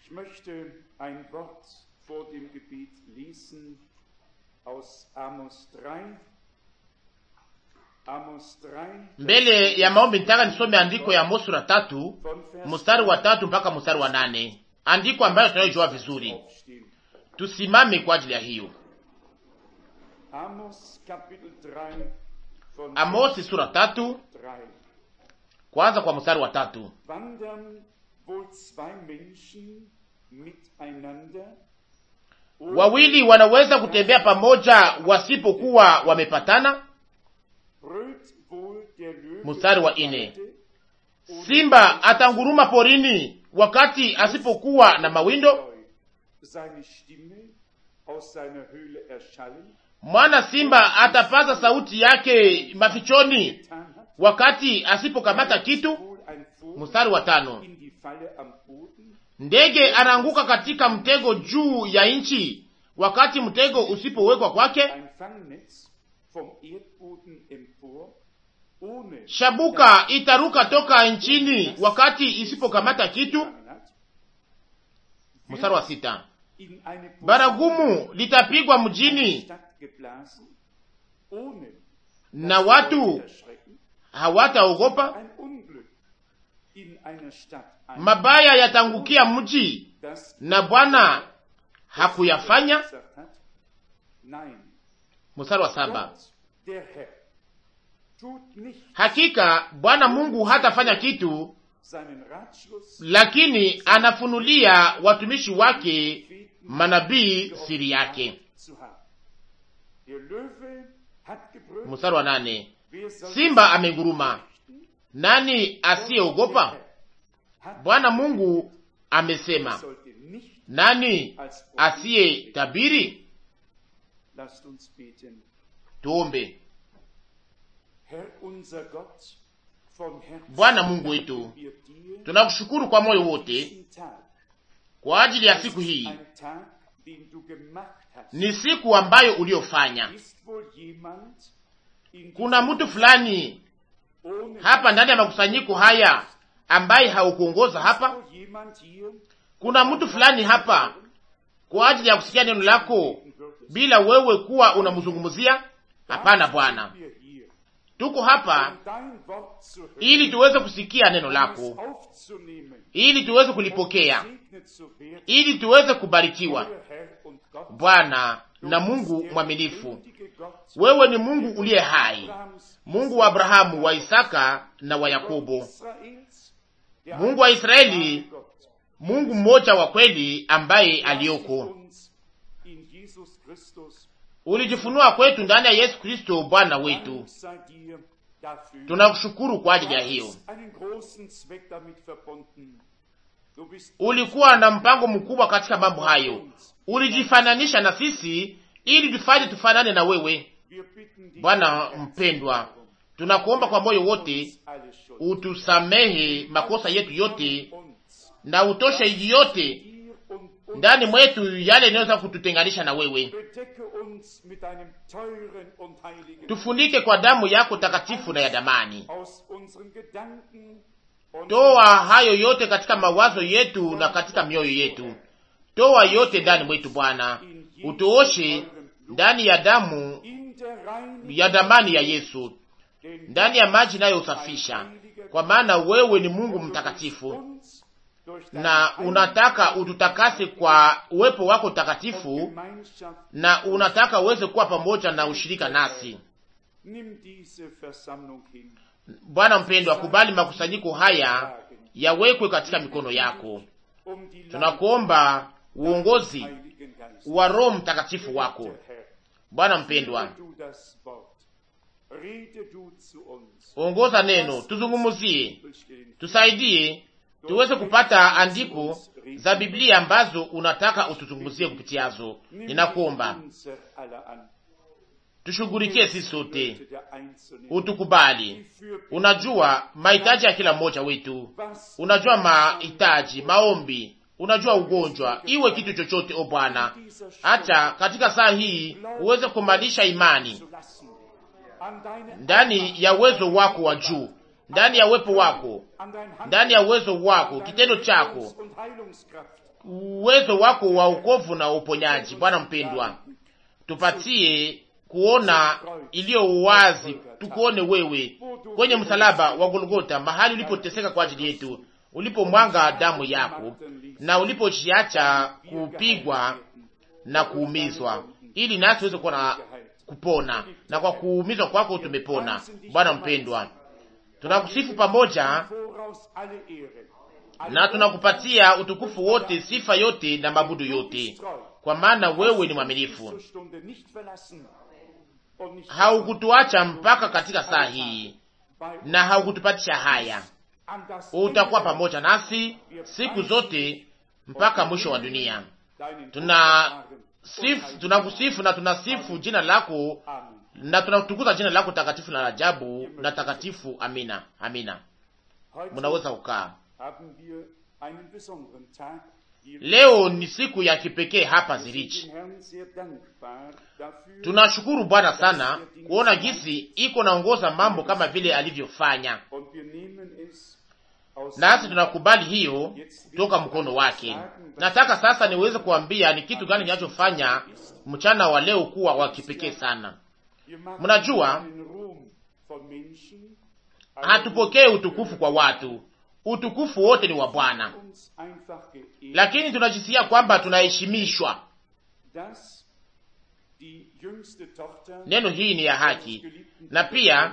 Ich möchte ein Wort vor dem Gebet lesen aus Amos 3. Amos 3, Mbele ya maombi nitaka nisome andiko ya Amos sura tatu von Vers mstari wa tatu mpaka mstari wa nane andiko ambayo tunayojua vizuri. aufstehen. Tusimame kwa ajili ya hiyo. Amos Kapitel 3 von Amosi sura tatu 3. kwanza kwa mstari wa tatu. Wandern wohl zwei Menschen miteinander? Wawili wanaweza kutembea pamoja wasipokuwa wamepatana? Brüllt wohl der Löwe Mstari wa im ine. Walde? Simba atanguruma porini wakati asipokuwa na mawindo? Soll seine Stimme aus seiner Höhle erschallen? Mwana simba atapaza sauti yake mafichoni Getan hat? wakati asipokamata kitu? Wohl ein Vogel Mstari wa tano. in die Falle am Boden? Ndege anaanguka katika mtego juu ya nchi wakati mtego usipowekwa kwake? Ein Fangnetz vom Erdboden empor? Ohne Shabuka itaruka toka nchini wakati isipokamata kitu? gefangen hat? Mstari wa sita. In eine Baragumu litapigwa mjini Stadt geblasen? Ohne na watu erschrecken? hawataogopa. Ein Unglück in einer Stadt ein, Mabaya yatangukia mji das na Bwana hakuyafanya. gesagt hat? Nein, Mstari wa saba. Gott, der Herr, tut nicht Hakika Bwana Mungu hatafanya kitu, seinen Ratschluss lakini anafunulia watumishi wake manabii siri yake. zu haben. Der Löwe hat gebrüllt, Mstari wa nane. wer soll Simba amenguruma, nani asiyeogopa? hat Bwana Mungu amesema, sollte nicht nani als Prophet asiyetabiri? Lasst uns beten. Tuombe. Herr unser Gott, von Herzen Bwana Mungu wetu, danken wir dir tunakushukuru kwa moyo wote diesen Tag. kwa ajili ya Es siku ist hii. ein Tag, den du gemacht hast. Ni siku ambayo uliofanya. Ist wohl jemand in Kuna diesem mtu fulani ohne hapa ndani ya makusanyiko haya ambaye haukuongoza Ist hapa? wohl jemand hier, Kuna mtu fulani hapa kwa ajili ya kusikia neno lako bila wewe kuwa unamzungumzia? Hapana Bwana, wir hier, tuko hapa um dein Wort zu hören, ili tuweze kusikia neno um es lako, aufzunehmen, ili tuweze um kulipokea, gesegnet zu werden, ili tuweze kubarikiwa. euer Herr und Gott. Bwana Du na bist Mungu der mwaminifu, lebendige Gott, wewe ni Mungu uliye hai, Abrahams, Mungu wa Abrahamu, wa Isaka na wa Yakobo, Israels, der Mungu wa Israeli, einzige Gott, Mungu mmoja wa kweli ambaye der sich aliyoko. uns in Jesus Christus Ulijifunua kwetu ndani ya Yesu Kristo Bwana wetu. Dank sei dir dafür. Tunakushukuru kwa Du ajili ya hiyo. hast einen großen Zweck damit verbunden. Du bist Ulikuwa na mpango mkubwa katika mambo hayo. Ulijifananisha na sisi ili tufanye tufanane na wewe. Wir bitten dich, Bwana Herr, mpendwa, tunakuomba kwa moyo wote uns alle Schuld. utusamehe makosa yetu yote Uns, na utoshe yote dir und uns. ndani mwetu yale yanayoweza kututenganisha na wewe. Bedecke uns mit deinem teuren und heiligen Tufunike kwa damu yako takatifu na ya damani. aus unseren Gedanken und Toa hayo yote katika mawazo yetu na katika mioyo yetu. Toa yote ndani mwetu Bwana, utuoshe ndani ya damu in der Reinigung ya damani ya Yesu, den ndani ya maji inayosafisha, kwa maana wewe ni Mungu mtakatifu uns durch na deine unataka ututakase kwa uwepo wako takatifu, Gemeinschaft. na unataka uweze kuwa pamoja na ushirika nasi. Nimm diese Versammlung hin. Bwana mpendwa, kubali makusanyiko haya yawekwe katika mikono yako. Um die Tunakuomba uongozi Heiligen Geist. wa Roho Mtakatifu wako. Herr, Bwana mpendwa, rede du das Wort. Rede du zu uns. ongoza neno, tuzungumuzie, Bestehen. tusaidie tuweze kupata andiko za Biblia ambazo unataka utuzungumzie kupitiazo. Nimm Ninakuomba unser aller an. tushughulikie sisi sote, Nöte der Einzelnen. utukubali. Die für Unajua mahitaji ya kila mmoja wetu, was unajua mahitaji, maombi, unajua ugonjwa, iwe kitu chochote. O Bwana, dieser acha katika saa hii uweze kumalisha imani zu lassen. An deine ndani ya uwezo wako wa juu, ndani ya uwepo wako, an dein Hand ndani ya uwezo wako, kitendo chako und Heilungskraft uwezo wako wa ukovu na uponyaji. Bwana mpendwa, tupatie kuona iliyo wazi, tukuone wewe kwenye msalaba wa Golgota, mahali ulipoteseka kwa ajili yetu, ulipomwanga damu yako na ulipochiacha kupigwa na kuumizwa, ili nasi tuweze kuwa na kupona, na kwa kuumizwa kwako tumepona. Bwana mpendwa, tunakusifu pamoja na tunakupatia utukufu wote, sifa yote na mabudu yote, kwa maana wewe ni mwaminifu, haukutuacha mpaka katika saa hii na haukutupatisha haya. Utakuwa pamoja nasi siku zote mpaka mwisho wa dunia. Tuna sifu, tunakusifu na tunasifu jina lako na tunatukuza jina lako takatifu na ajabu na takatifu. Amina, amina. Munaweza kukaa. Leo ni siku ya kipekee hapa Zirichi. Tunashukuru Bwana sana kuona jinsi iko naongoza mambo kama vile alivyofanya, nasi tunakubali hiyo toka mkono wake. Nataka sasa niweze kuambia ni kitu gani kinachofanya mchana wa leo kuwa wa kipekee sana. Mnajua, hatupokee utukufu kwa watu, utukufu wote ni wa Bwana, lakini tunajisikia kwamba tunaheshimishwa. Neno hii ni ya haki, na pia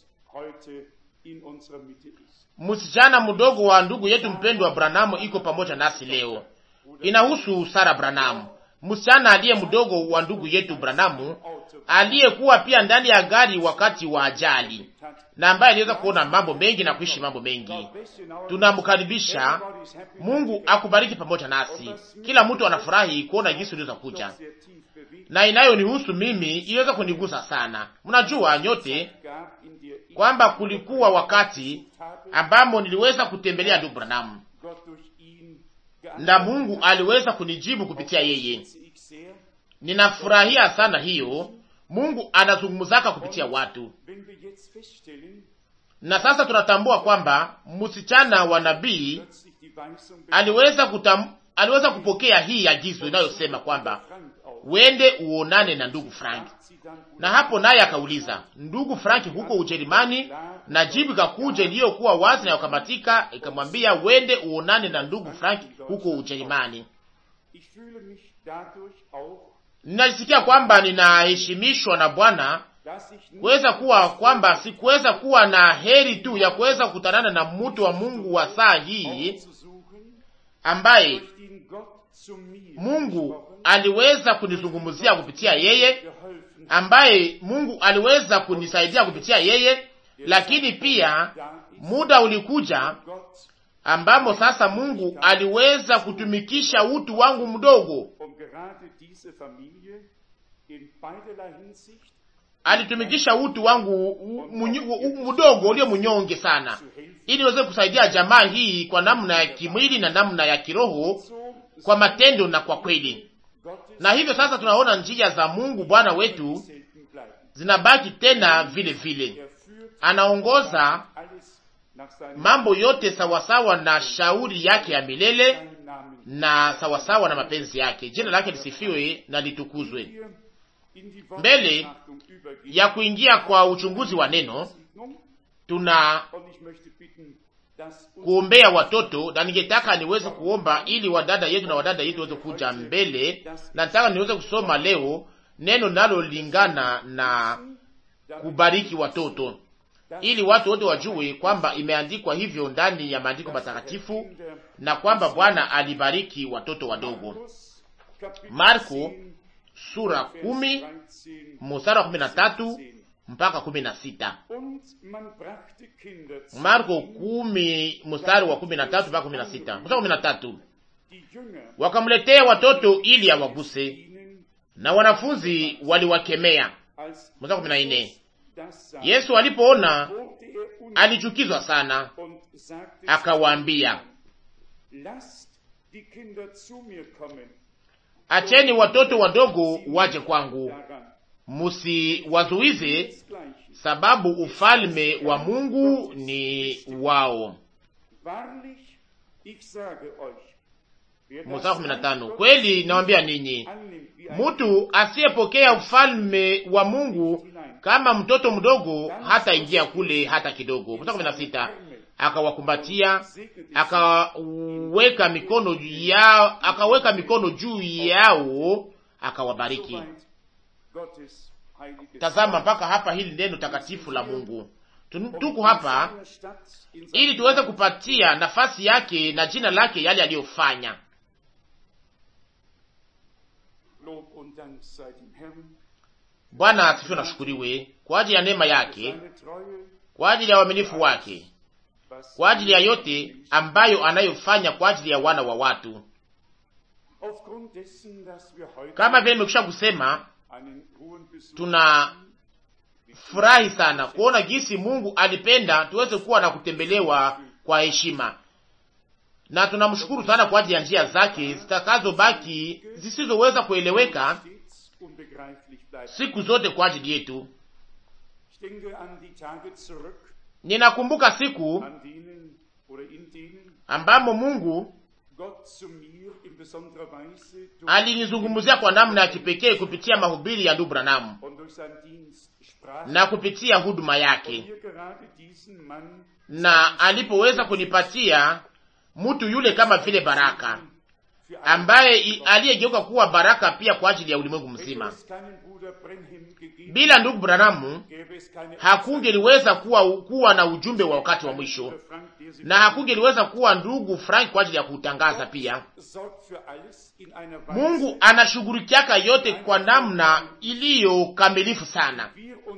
msichana mdogo wa ndugu yetu mpendwa Branamu iko pamoja nasi leo. Inahusu Sara Branamu, msichana aliye mdogo wa ndugu yetu Branamu, aliyekuwa pia ndani ya gari wakati wa ajali na ambaye aliweza kuona mambo mengi na kuishi mambo mengi. Tunamkaribisha. Mungu akubariki pamoja nasi. Kila mtu anafurahi kuona jinsi uliweza kuja, na inayonihusu mimi iliweza kunigusa sana. Mnajua nyote kwamba kulikuwa wakati ambamo niliweza kutembelea ndugu Branham na Mungu aliweza kunijibu kupitia yeye. Ninafurahia sana hiyo. Mungu anazungumzaka kupitia watu, na sasa tunatambua kwamba msichana wa nabii aliweza kutam, aliweza kupokea hii agizo inayosema kwamba wende uonane na ndugu Frank, na hapo naye akauliza ndugu Frank huko Ujerumani, na jibu ikakuja iliyokuwa wazi na yakamatika, ikamwambia wende uonane na ndugu Frank huko Ujerumani. Ninajisikia kwamba ninaheshimishwa na Bwana kuweza kuwa kwamba sikuweza kuwa na heri tu ya kuweza kukutanana na mtu wa Mungu wa saa hii ambaye Mungu aliweza kunizungumzia kupitia yeye, ambaye Mungu aliweza kunisaidia kupitia yeye, lakini pia muda ulikuja ambamo sasa Mungu aliweza kutumikisha utu wangu mdogo alitumikisha utu wangu mdogo ulio mnyonge sana, ili niweze kusaidia jamaa hii kwa namna ya kimwili na namna ya kiroho, kwa matendo na kwa kweli. Na hivyo sasa tunaona njia za Mungu Bwana wetu zinabaki tena vile vile, anaongoza mambo yote sawasawa na shauri yake ya milele na sawasawa na mapenzi yake. Jina lake lisifiwe na litukuzwe. Mbele ya kuingia kwa uchunguzi wa neno, tuna kuombea watoto, na ningetaka niweze kuomba ili wadada yetu na wadada yetu waweze kuja mbele, na nataka niweze kusoma leo neno linalolingana na kubariki watoto, ili watu wote wajue kwamba imeandikwa hivyo ndani ya maandiko matakatifu na kwamba Bwana alibariki watoto wadogo. Marko sura kumi mstari wa kumi na tatu mpaka kumi na sita. Marko kumi mstari wa kumi na tatu mpaka kumi na sita. Mstari wa kumi na tatu, wakamletea watoto ili awaguse, na wanafunzi waliwakemea. Mstari wa kumi na nne, Yesu alipoona alichukizwa sana, akawaambia Acheni watoto wadogo waje kwangu, musiwazuize, sababu ufalme wa Mungu ni wao. Mstari kumi na tano, kweli nawambia ninyi, mtu asiyepokea ufalme wa Mungu kama mtoto mdogo hata ingia kule hata kidogo. Mstari kumi na sita, akawakumbatia akaweka mikono yao, akaweka mikono juu yao akawabariki. Tazama mpaka hapa, hili neno takatifu la Mungu. Tuko hapa ili tuweze kupatia nafasi yake na jina lake yale aliyofanya. Bwana asifiwe na shukuriwe kwa ajili ya neema yake, kwa ajili ya uaminifu wake, kwa ajili ya yote ambayo anayofanya kwa ajili ya wana wa watu. Kama vile nimekwisha kusema, tuna furahi sana kuona jinsi Mungu alipenda tuweze kuwa na kutembelewa kwa heshima, na tunamshukuru sana kwa ajili ya njia zake zitakazobaki zisizoweza kueleweka siku zote kwa ajili yetu. Ninakumbuka siku ambamo Mungu alinizungumzia kwa namna ya kipekee kupitia mahubiri ya ndugu Branham na kupitia huduma yake, na alipoweza kunipatia mtu yule kama vile baraka ambaye aliyegeuka kuwa baraka pia kwa ajili ya ulimwengu mzima. Bila ndugu Branamu hakungeliweza kuwa, kuwa na ujumbe wa wakati wa mwisho na hakungeliweza kuwa ndugu Frank kwa ajili ya kutangaza pia. Mungu anashughulikiaka yote kwa namna iliyo kamilifu sana,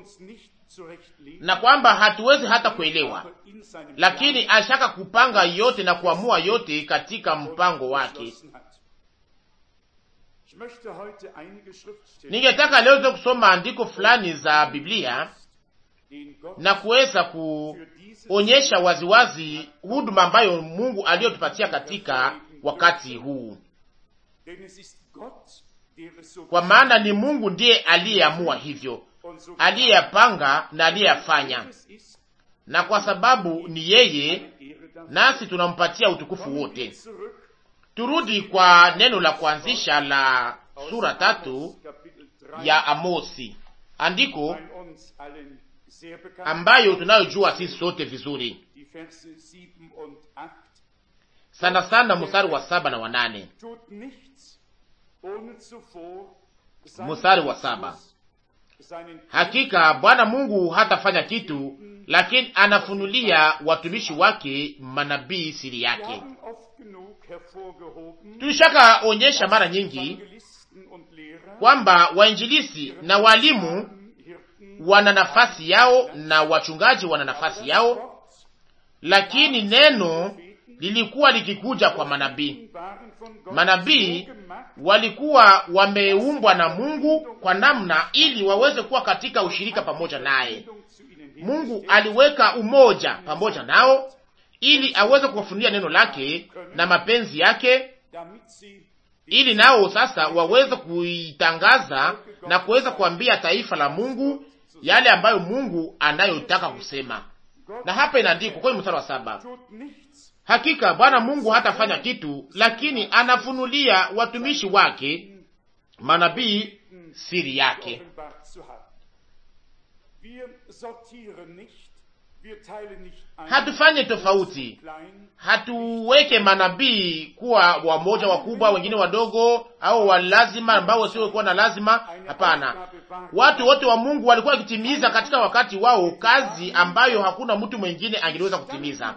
na kwamba hatuwezi hata kuelewa, lakini ashaka kupanga yote na kuamua yote katika mpango wake. Ningetaka leo zo kusoma andiko fulani za Biblia na kuweza kuonyesha waziwazi huduma ambayo Mungu aliyotupatia katika wakati huu, kwa maana ni Mungu ndiye aliyeamua hivyo, aliyeyapanga na aliyeyafanya, na kwa sababu ni yeye, nasi tunampatia utukufu wote. Turudi kwa neno la kuanzisha la sura tatu ya Amosi, andiko ambayo tunayojua sisi sote vizuri sana sana, mstari wa saba na wanane. Mstari wa saba: hakika Bwana Mungu hatafanya kitu, lakini anafunulia watumishi wake manabii siri yake. Tulishaka onyesha mara nyingi kwamba wainjilisi na walimu wana nafasi yao na wachungaji wana nafasi yao, lakini neno lilikuwa likikuja kwa manabii. Manabii walikuwa wameumbwa na Mungu kwa namna ili waweze kuwa katika ushirika pamoja naye. Mungu aliweka umoja pamoja nao ili aweze kuwafunulia neno lake na mapenzi yake, ili nao sasa waweze kuitangaza na kuweza kuambia taifa la Mungu yale ambayo Mungu anayotaka kusema. Na hapa inaandikwa kwenye mstari wa saba, hakika Bwana Mungu hatafanya kitu, lakini anafunulia watumishi wake manabii siri yake. Hatufanye tofauti, hatuweke manabii kuwa wamoja wakubwa, wengine wadogo, au walazima ambao wasiokuwa na lazima. Hapana, watu wote wa Mungu walikuwa wakitimiza katika wakati wao kazi ambayo hakuna mtu mwingine angeliweza kutimiza.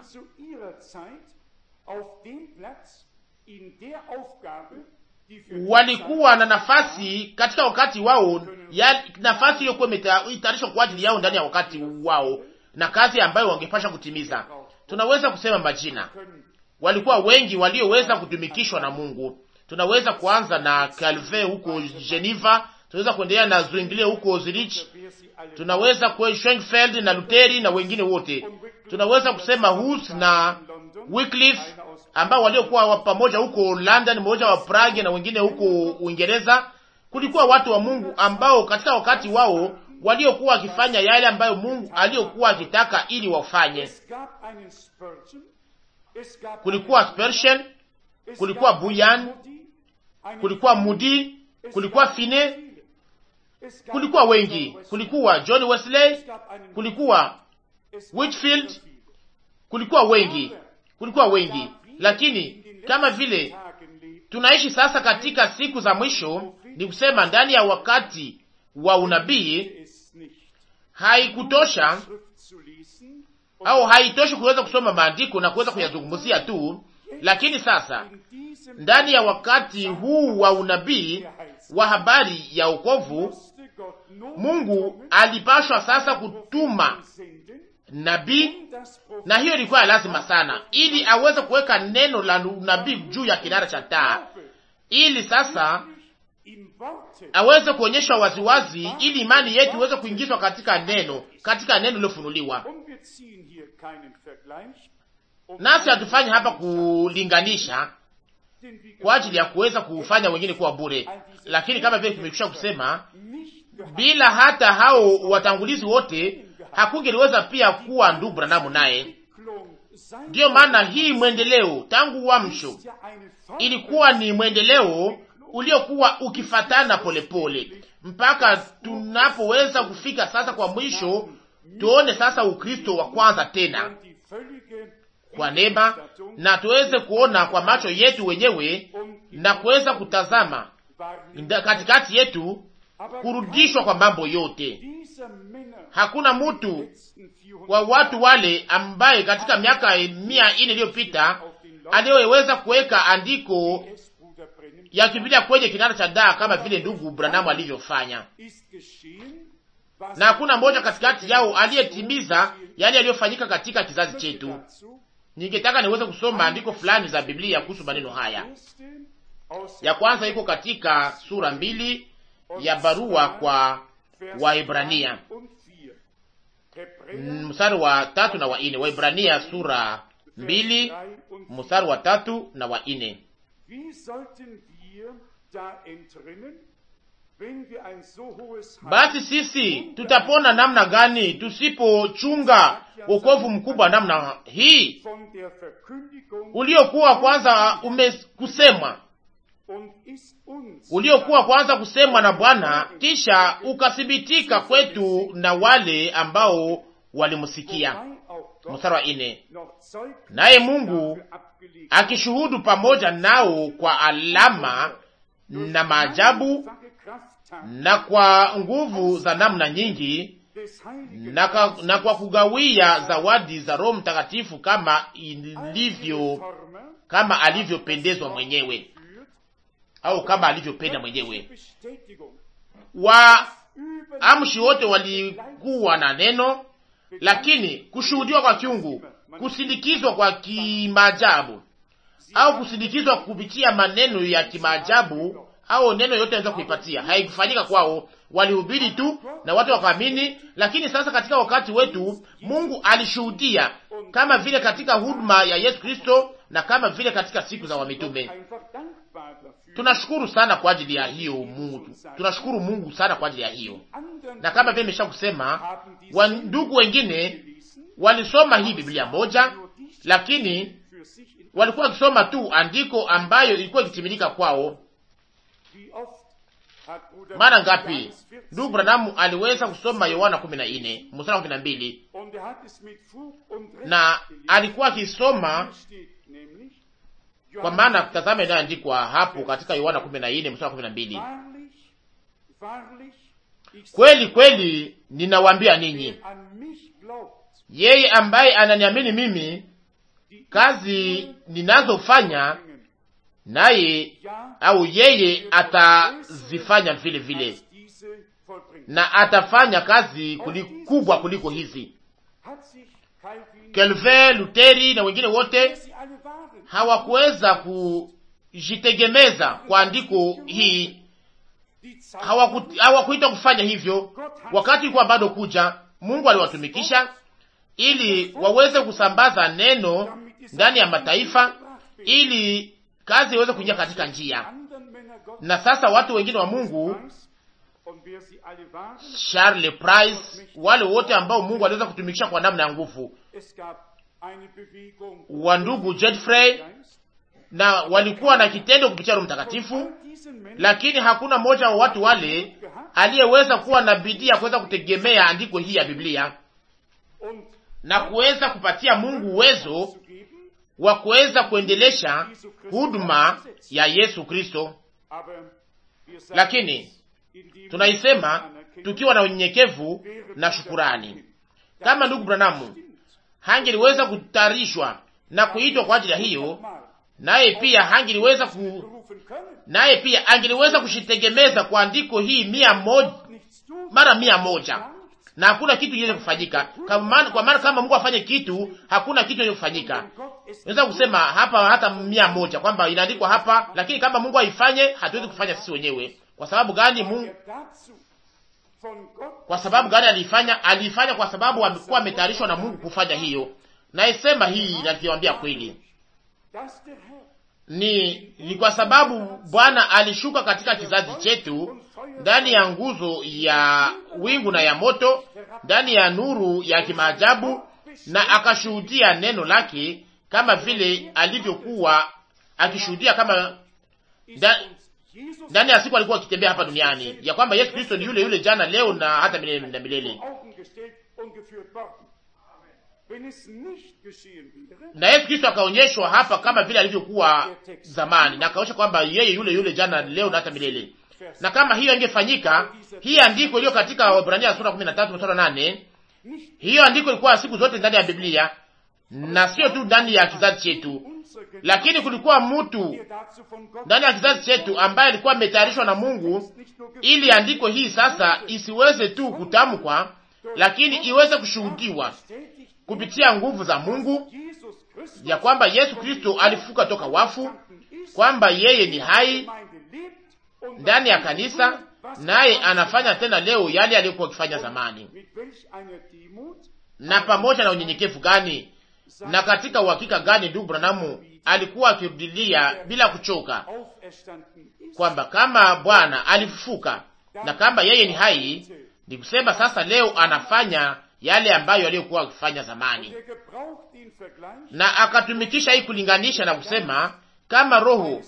Walikuwa na nafasi katika wakati wao ya nafasi iliyokuwa imetayarishwa kwa ajili yao ndani ya wakati wao na kazi ambayo wangepasha kutimiza. Tunaweza kusema majina, walikuwa wengi walioweza kutumikishwa na Mungu. Tunaweza kuanza na Calvin huko Geneva, tunaweza kuendelea na Zwingli huko Zurich, tunaweza kwa Schwenkfeld na Luteri na wengine wote. Tunaweza kusema Hus na Wycliffe ambao waliokuwa pamoja huko London, mmoja wa Prague na wengine huko Uingereza. Kulikuwa watu wa Mungu ambao katika wakati wao waliokuwa wakifanya yale ambayo Mungu aliyokuwa akitaka ili wafanye. Kulikuwa Spurgeon, kulikuwa Buyan, kulikuwa Mudi, kulikuwa Fine, kulikuwa wengi, kulikuwa John Wesley, kulikuwa Whitfield, kulikuwa wengi, kulikuwa wengi. Lakini kama vile tunaishi sasa katika siku za mwisho, ni kusema ndani ya wakati wa unabii, haikutosha au haitoshi kuweza kusoma maandiko na kuweza kuyazungumzia tu, lakini sasa ndani ya wakati huu wa unabii wa habari ya wokovu, Mungu alipashwa sasa kutuma nabii, na hiyo ilikuwa ya lazima sana, ili aweze kuweka neno la unabii juu ya kinara cha taa, ili sasa aweze kuonyesha waziwazi, ili imani yetu iweze kuingizwa katika neno, katika neno lilofunuliwa. Nasi hatufanyi hapa kulinganisha kwa ajili ya kuweza kufanya wengine kuwa bure, lakini kama vile tumekwisha kusema, bila hata hao watangulizi wote hakungeliweza pia kuwa ndugu Branamu naye. Ndiyo maana hii mwendeleo tangu uamsho ilikuwa ni mwendeleo uliokuwa ukifatana polepole pole, mpaka tunapoweza kufika sasa kwa mwisho, tuone sasa Ukristo wa kwanza tena kwa neema, na tuweze kuona kwa macho yetu wenyewe na kuweza kutazama katikati yetu kurudishwa kwa mambo yote. Hakuna mtu wa watu wale ambaye katika miaka mia ine iliyopita aliyeweza kuweka andiko ya Biblia kwenye kinara cha daa kama vile ndugu Branamu alivyofanya, na hakuna mmoja katikati yao aliyetimiza yale yaliyofanyika katika kizazi chetu. Ningetaka niweze kusoma andiko fulani za Biblia kuhusu maneno haya. Ya kwanza iko katika sura mbili ya barua kwa Waebrania mstari wa tatu na wa ine. Waebrania sura mbili mstari wa tatu na wa ine. Basi sisi tutapona namna gani tusipochunga wokovu mkubwa namna hii uliokuwa kwanza umekusemwa uliokuwa kwanza kusemwa na Bwana, kisha ukathibitika kwetu na wale ambao walimsikia. Mstari wa ine, naye Mungu akishuhudu pamoja nao kwa alama na maajabu na kwa nguvu za namna nyingi na, ka, na kwa kugawia zawadi za Roho Mtakatifu kama ilivyo kama alivyopendezwa mwenyewe au kama alivyopenda mwenyewe. Waamshi wote walikuwa na neno, lakini kushuhudiwa kwa kiungu, kusindikizwa kwa kimaajabu au kusindikizwa kupitia maneno ya kimaajabu au neno yote anaweza kuipatia, haikufanyika kwao. Walihubiri tu na watu wakaamini. Lakini sasa katika wakati wetu Mungu alishuhudia kama vile katika huduma ya Yesu Kristo na kama vile katika siku za wamitume. Tunashukuru sana kwa ajili ya hiyo Mungu, tunashukuru Mungu sana kwa ajili ya hiyo. Na kama vile nimesha kusema, wandugu wengine walisoma hii Biblia moja, lakini walikuwa wakisoma tu andiko ambayo ilikuwa ikitimilika kwao. Mara ngapi ndugu Branamu aliweza kusoma Yohana kumi na nne mstari wa kumi na mbili na alikuwa akisoma kwa maana tazama, inayoandikwa hapo katika Yohana kumi na nne mstari wa kumi na mbili kweli kweli ninawaambia ninyi, yeye ambaye ananiamini mimi, kazi ninazofanya naye au yeye atazifanya vile vile, na atafanya kazi kubwa kuliko hizi. Calvin, Luteri na wengine wote hawakuweza kujitegemeza kwa andiko hii, hawakuita kufanya hivyo. Wakati ulikuwa bado kuja, Mungu aliwatumikisha ili waweze kusambaza neno ndani ya mataifa, ili kazi iweze kuingia katika njia. Na sasa watu wengine wa Mungu, Charles Price, wale wote ambao Mungu aliweza kutumikisha kwa namna ya nguvu, wa ndugu Godfrey na walikuwa na kitendo kupitia Roho Mtakatifu, lakini hakuna mmoja wa watu wale aliyeweza kuwa na bidii ya kuweza kutegemea andiko hii ya Biblia na kuweza kupatia Mungu uwezo wa kuweza kuendelesha huduma ya Yesu Kristo. Lakini tunaisema tukiwa na unyenyekevu na shukurani. Kama ndugu Branamu hangeliweza kutayarishwa na kuitwa kwa ajili ya hiyo, naye pia hangeliweza ku naye pia angeliweza kushitegemeza kwa andiko hii mia moja mara mia moja na hakuna kitu kiweze kufanyika kwa maana kama Mungu afanye kitu, hakuna kitu kiweze kufanyika. Naweza kusema hapa hata mia moja kwamba inaandikwa hapa, lakini kama Mungu aifanye, hatuwezi kufanya sisi wenyewe. Kwa sababu gani? Mungu kwa sababu gani aliifanya? Aliifanya kwa sababu amekuwa ametayarishwa na Mungu kufanya hiyo. Naisema hii nakiwambia kweli ni ni kwa sababu Bwana alishuka katika kizazi chetu ndani ya nguzo ya wingu na ya moto, ndani ya nuru ya kimaajabu, na akashuhudia neno lake kama vile alivyokuwa akishuhudia kama ndani ya siku alikuwa akitembea hapa duniani, ya kwamba Yesu Kristo ni yule yule jana, leo na hata milele na milele. Na Yesu Kristo akaonyeshwa hapa kama vile alivyokuwa zamani, na akaonyesha kwamba yeye yule yule jana, leo na hata milele. Na kama hiyo ingefanyika, hii andiko iliyo katika Waebrania sura 13 mstari 8, hiyo andiko ilikuwa siku zote ndani ya Biblia na sio tu ndani ya kizazi chetu, lakini kulikuwa mtu ndani ya kizazi chetu ambaye alikuwa ametayarishwa na Mungu ili andiko hii sasa isiweze tu kutamkwa, lakini iweze kushuhudiwa kupitia nguvu za Mungu ya kwamba Yesu Kristo alifuka toka wafu, kwamba yeye ni hai ndani ya kanisa, naye anafanya tena leo yale aliyokuwa akifanya zamani. Na pamoja na unyenyekevu gani na katika uhakika gani ndugu Branamu alikuwa akirudilia bila kuchoka kwamba kama Bwana alifufuka na kama yeye ni hai, ni kusema sasa leo anafanya yale ambayo aliyokuwa akifanya zamani, na akatumikisha hii kulinganisha na kusema kama roho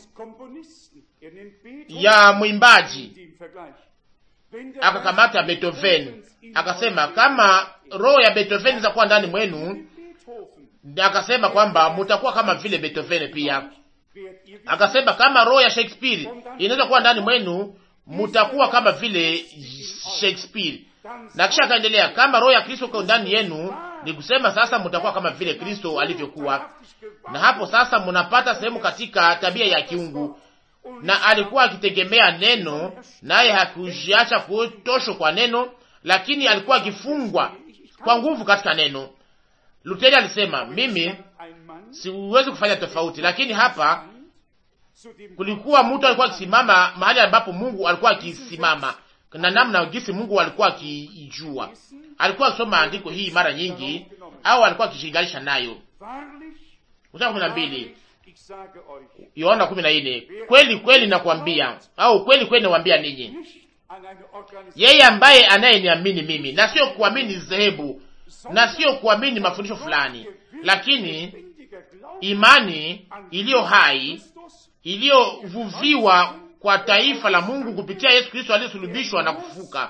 ya mwimbaji akakamata Beethoven, akasema kama roho ya Beethoven inaweza kuwa ndani mwenu, akasema kwamba mutakuwa kama vile Beethoven pia. Akasema kama roho ya Shakespeare inaweza kuwa ndani mwenu, mutakuwa kama vile Shakespeare. Na kisha akaendelea, kama roho ya Kristo iko ndani yenu, ni kusema sasa mtakuwa kama vile Kristo alivyokuwa. Na hapo sasa mnapata sehemu katika tabia ya kiungu, na alikuwa akitegemea neno, naye hakujiacha kutoshwa kwa neno, lakini alikuwa akifungwa kwa nguvu katika neno. Luteri alisema, mimi siwezi kufanya tofauti, lakini hapa kulikuwa mtu alikuwa akisimama mahali ambapo Mungu alikuwa akisimama na namna gisi Mungu alikuwa akijua. Alikuwa akisoma andiko hii mara nyingi, au alikuwa akishinganisha nayo. Mstari kumi na mbili Yohana kumi na nne kweli kweli nakwambia, au kweli kweli nakwambia ninyi, yeye ambaye anayeniamini mimi, na sio kuamini dhehebu, na sio kuamini mafundisho fulani, lakini imani iliyo hai iliyovuviwa kwa taifa la Mungu kupitia Yesu Kristo aliyesulubishwa na kufuka.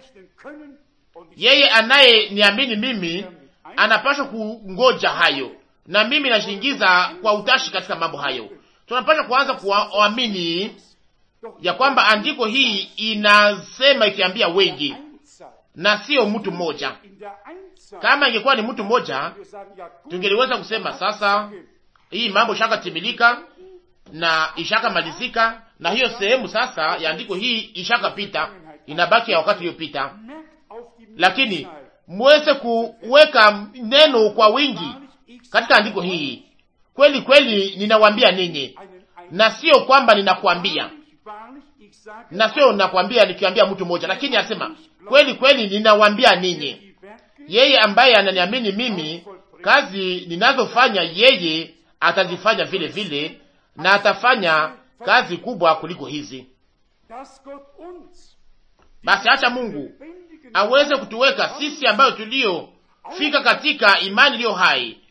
Yeye anayeniamini mimi anapaswa kungoja hayo, na mimi nashingiza kwa utashi katika mambo hayo. Tunapaswa kuanza kuamini ya kwamba andiko hii inasema ikiambia wengi na sio mtu mmoja. Kama ingekuwa ni mtu mmoja, tungeliweza kusema sasa hii mambo ishaka timilika na ishaka malizika na hiyo sehemu sasa ya andiko hii ishakapita, inabaki ya wakati uliopita. Lakini muweze kuweka neno kwa wingi katika andiko hii. Kweli kweli ninawaambia ninyi, na sio kwamba ninakwambia, na sio nakwambia nikiambia mtu mmoja, lakini anasema kweli kweli ninawaambia ninyi, yeye ambaye ananiamini mimi, kazi ninazofanya yeye atazifanya vile vile, na atafanya kazi kubwa kuliko hizi. Basi acha Mungu aweze kutuweka sisi ambayo tuliofika katika imani iliyo hai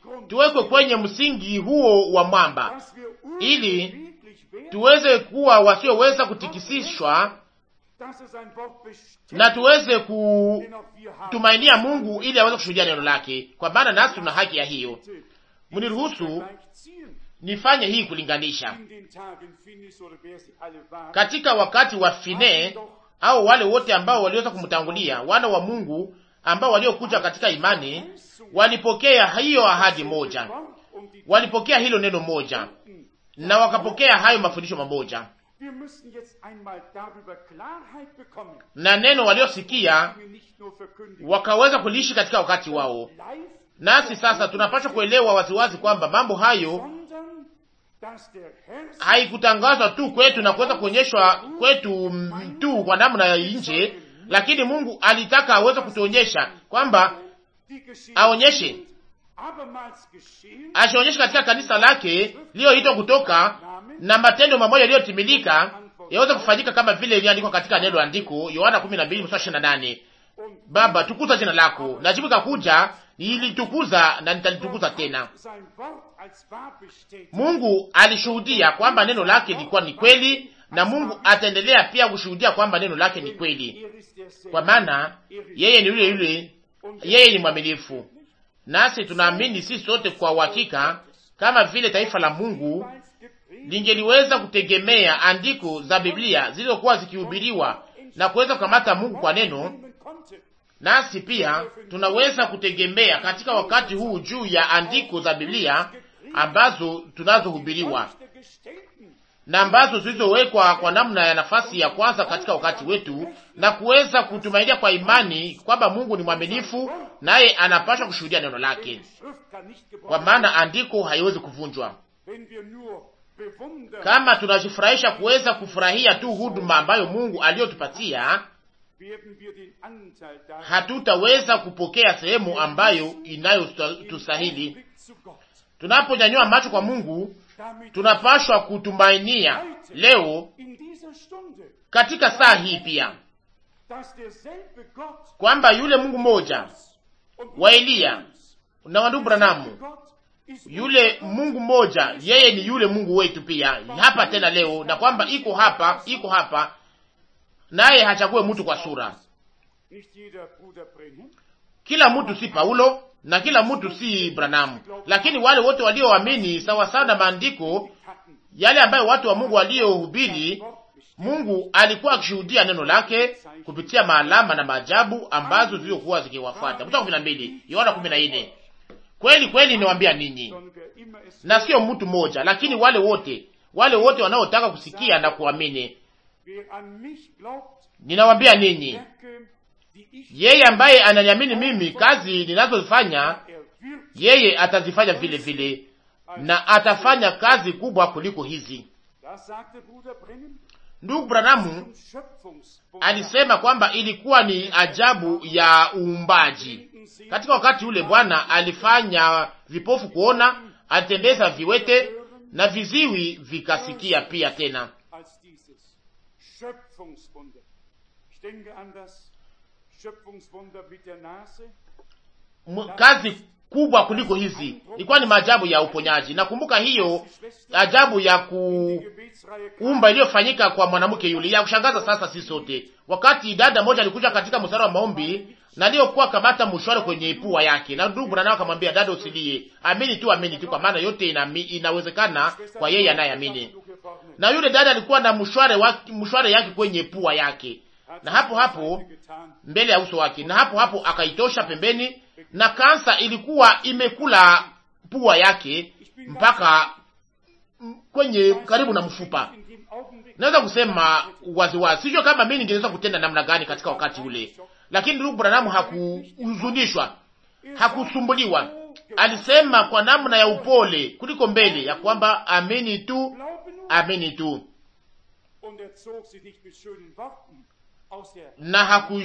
tuwekwe kwenye msingi huo wa mwamba, dass wir ili unbeweglich werden, tuweze kuwa wasioweza kutikisishwa dass es ein Wort bestimmt, na tuweze den auch wir haben. kutumainia Mungu ili aweze kushuhudia neno lake, kwa maana nasi tuna haki ya hiyo. Mniruhusu Vergleich ziehen. nifanye hii kulinganisha In den Tagen Finis oder wer sie alle waren, katika wakati wa Fine au wale wote ambao waliweza kumtangulia, wana wa Mungu ambao waliokuja katika imani, walipokea hiyo ahadi moja, und die walipokea hilo neno moja na wakapokea hayo mafundisho mamoja, Wir müssen jetzt einmal darüber Klarheit bekommen, na neno waliosikia wir nicht nur verkündigen. wakaweza kuliishi katika wakati wao. Live, Nasi sasa tunapaswa kuelewa waziwazi kwamba mambo hayo sondern dass der Herr haikutangazwa tu kwetu na kuweza kuonyeshwa kwetu mm, tu kwa namna ya nje, lakini Mungu alitaka aweze kutuonyesha kwamba die Geschichte aonyeshe abermals geschehen, ashionyeshe katika kanisa lake liyoitwa kutoka na matendo mamoja yaliyotimilika yaweze kufanyika kama vile iliandikwa katika neno la andiko Yohana 12 mstari 28. und Baba, tukuza jina lako. Na jibu ikakuja, nilitukuza na nitalitukuza tena. sein Wort als wahr bestätigt. Mungu alishuhudia kwamba neno lake lilikuwa ni kweli, na Mungu ataendelea pia kushuhudia kwamba neno lake ni kweli, Er ist derselbe. kwa maana yeye ni yule yule, yeye ni mwaminifu. Nasi tunaamini sisi sote kwa uhakika, kama vile taifa la Mungu Als gepredigt lingeliweza kutegemea andiko za Biblia zilizokuwa zikihubiriwa na kuweza kukamata Mungu kwa neno, nehmen konnte, nasi pia tunaweza kutegemea katika wakati huu juu ya andiko za Biblia ambazo tunazohubiriwa der Gestellten, na ambazo zilizowekwa kwa namna ya nafasi ya kwanza katika wakati wetu, na kuweza kutumainia kwa imani kwamba Mungu ni mwaminifu, naye anapaswa kushuhudia neno lake, die Schrift kann nicht kwa gebrochen maana andiko haiwezi kuvunjwa. wenn wir nur bewundern, Kama tunajifurahisha kuweza kufurahia tu huduma ambayo Mungu aliyotupatia, werden wir den Anteil daran hatutaweza kupokea sehemu ambayo inayotustahili. Blick zu Gott. Tunaponyanyua macho kwa Mungu, Damit tunapashwa kutumainia leo in dieser Stunde, katika saa hii pia dass derselbe Gott kwamba yule Mungu mmoja und wa Eliya na wa ndugu Branamu, Gott ist yule Mungu mmoja, yeye ni yule Mungu wetu pia hapa tena leo, na kwamba iko hapa, iko hapa, naye hachague mtu kwa sura. nicht jeder Bruder Brenhem, Kila mtu si Paulo na kila mtu si Branamu, lakini wale wote walioamini sawa sawa na maandiko hatten yale ambayo watu wa Mungu waliohubiri, Gott bestimmt. Mungu alikuwa akishuhudia neno lake kupitia maalama na maajabu ambazo zilizokuwa zikiwafuata. Mstari kumi na mbili Yohana kumi na nne. Kweli kweli niwaambia ninyi, Sondern wer immer es na sio mtu mmoja, lakini wale wote wale wote wanaotaka kusikia na kuamini, wer an mich glaubt, ninawaambia ninyi, Werke, die ich yeye ambaye ananiamini mimi, kazi ninazozifanya er wird yeye atazifanya vile vile, na atafanya kazi kubwa kuliko hizi. Das sagte Bruder Brenhem Ndugu Branamu zum Schöpfungsbund. alisema kwamba ilikuwa ni ajabu ya uumbaji. Katika wakati ule Bwana alifanya vipofu kuona, alitembeza viwete na viziwi vikasikia pia tena. als dieses Schöpfungswunder. Ich denke an das Schöpfungswunder mit der Nase. M- kazi kubwa kuliko hizi ilikuwa ni maajabu ya uponyaji. Nakumbuka hiyo ajabu ya Die Gebetsreihe kuumba iliyofanyika kwa mwanamke yule, ya kushangaza sasa sisi sote. Wakati dada moja alikuja katika mstari wa maombi na aliyokuwa kamata mshwari kwenye pua yake, na ndugu Branham akamwambia dada, usilie, amini tu, amini tu, kwa maana yote inami, inawezekana kwa yeye anayeamini. Na yule dada alikuwa na mshwari wake, mshwari yake kwenye pua yake, na hapo hapo mbele ya uso wake, na hapo hapo akaitosha pembeni, na kansa ilikuwa imekula pua yake mpaka mm, kwenye karibu na mfupa. Naweza kusema waziwazi, sijua kama mimi ningeweza kutenda namna gani katika wakati ule, lakini ndugu Branham hakuhuzunishwa, hakusumbuliwa. Alisema kwa namna ya upole kuliko mbele ya kwamba amini tu, amini tu, Und er zog sie nicht mit schönen Worten aus der na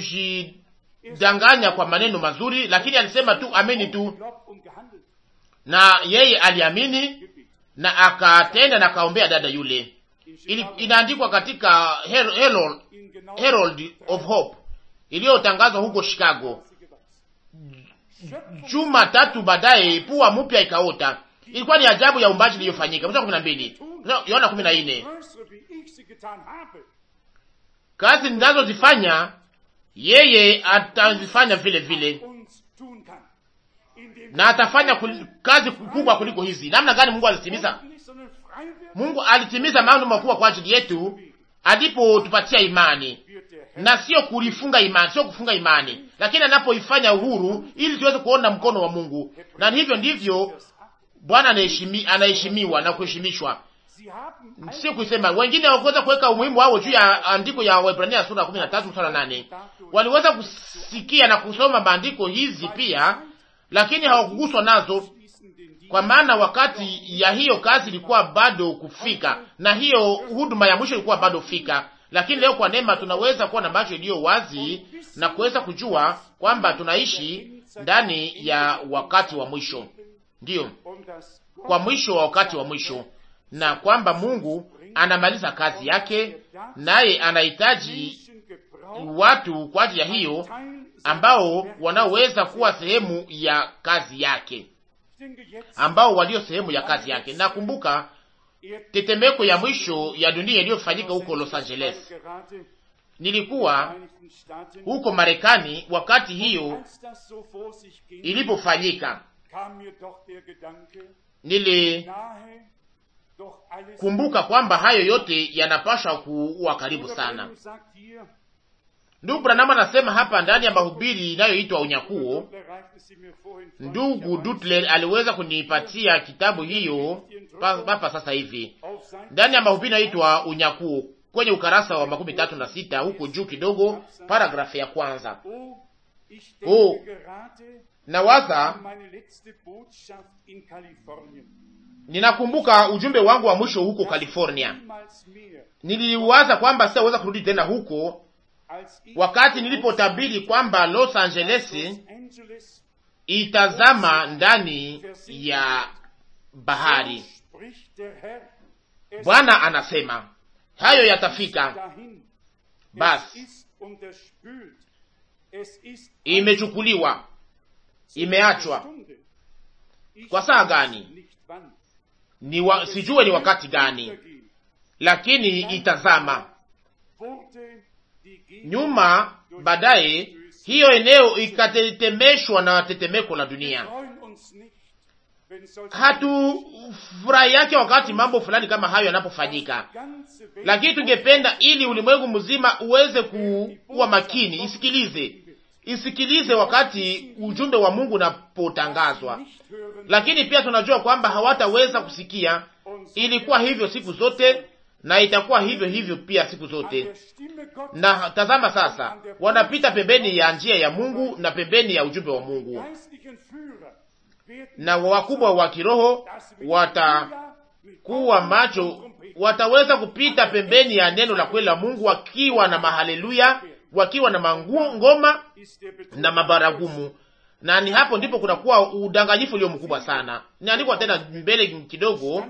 hakujidanganya kwa maneno mazuri, lakini alisema tu amini tu, Glaubt und gehandelt. na yeye aliamini na akatenda na akaombea dada yule. Ili, inaandikwa katika Her- Herald, In genau Herald of Hope iliyotangazwa huko Chicago. gewachsen. juma tatu baadaye pua mpya ikaota. Ilikuwa ni ajabu ya umbaji iliyofanyika. Mstari kumi na mbili Yohana kumi na nne kazi ninazozifanya yeye atazifanya vile vile, na atafanya kul, kazi kubwa kuliko hizi. Namna gani Mungu alitimiza? Mungu alitimiza mambo makubwa kwa ajili yetu alipotupatia imani, na sio kulifunga imani, sio kufunga imani, lakini anapoifanya uhuru ili tuweze kuona mkono wa Mungu. Na hivyo ndivyo Bwana anaheshimiwa na kuheshimishwa, sio kusema. Wengine hawakuweza kuweka umuhimu wao juu ya andiko ya Waebrania sura 13 mstari 8. Waliweza kusikia na kusoma maandiko hizi pia, lakini hawakuguswa nazo, kwa maana wakati ya hiyo kazi ilikuwa bado kufika, na hiyo huduma ya mwisho ilikuwa bado fika. Lakini leo kwa neema tunaweza kuwa na macho iliyo wazi na kuweza kujua kwamba tunaishi ndani ya wakati wa mwisho, ndiyo kwa mwisho wa wakati wa mwisho, na kwamba Mungu anamaliza kazi yake, naye anahitaji watu kwa ajili ya hiyo ambao wanaoweza kuwa sehemu ya kazi yake, ambao walio sehemu ya kazi yake. Nakumbuka tetemeko ya mwisho ya dunia iliyofanyika huko Los Angeles. Nilikuwa huko Marekani wakati hiyo ilipofanyika. Nilikumbuka kwamba hayo yote yanapaswa kuwa karibu sana. Ndugu Branham anasema hapa ndani ya mahubiri inayoitwa Unyakuo. Ndugu Dutler aliweza kunipatia kitabu hiyo hapa sasa hivi ndani ya mahubiri inayoitwa Unyakuo kwenye ukarasa wa makumi tatu na sita huko juu kidogo, paragrafu ya kwanza. Oh, nawaza ninakumbuka ujumbe wangu wa mwisho huko California. Niliwaza kwamba sitaweza kurudi tena huko wakati nilipotabiri kwamba Los Angeles itazama ndani ya bahari. Bwana anasema hayo yatafika. Basi imechukuliwa, imeachwa. Kwa saa gani? Ni wa, sijue ni wakati gani, lakini itazama nyuma. Baadaye hiyo eneo ikatetemeshwa na tetemeko la dunia. Hatufurahi yake wakati mambo fulani kama hayo yanapofanyika, lakini tungependa ili ulimwengu mzima uweze kuwa makini, isikilize, isikilize wakati ujumbe wa Mungu unapotangazwa. Lakini pia tunajua kwamba hawataweza kusikia. Ilikuwa hivyo siku zote na itakuwa hivyo hivyo pia siku zote. Na tazama sasa, wanapita pembeni ya njia ya Mungu na pembeni ya ujumbe wa Mungu, na wakubwa wa kiroho watakuwa macho, wataweza kupita pembeni ya neno la kweli la Mungu wakiwa na mahaleluya, wakiwa na mangoma na mabaragumu na ni hapo ndipo kunakuwa udanganyifu ulio mkubwa sana. Niandikwa tena mbele kidogo,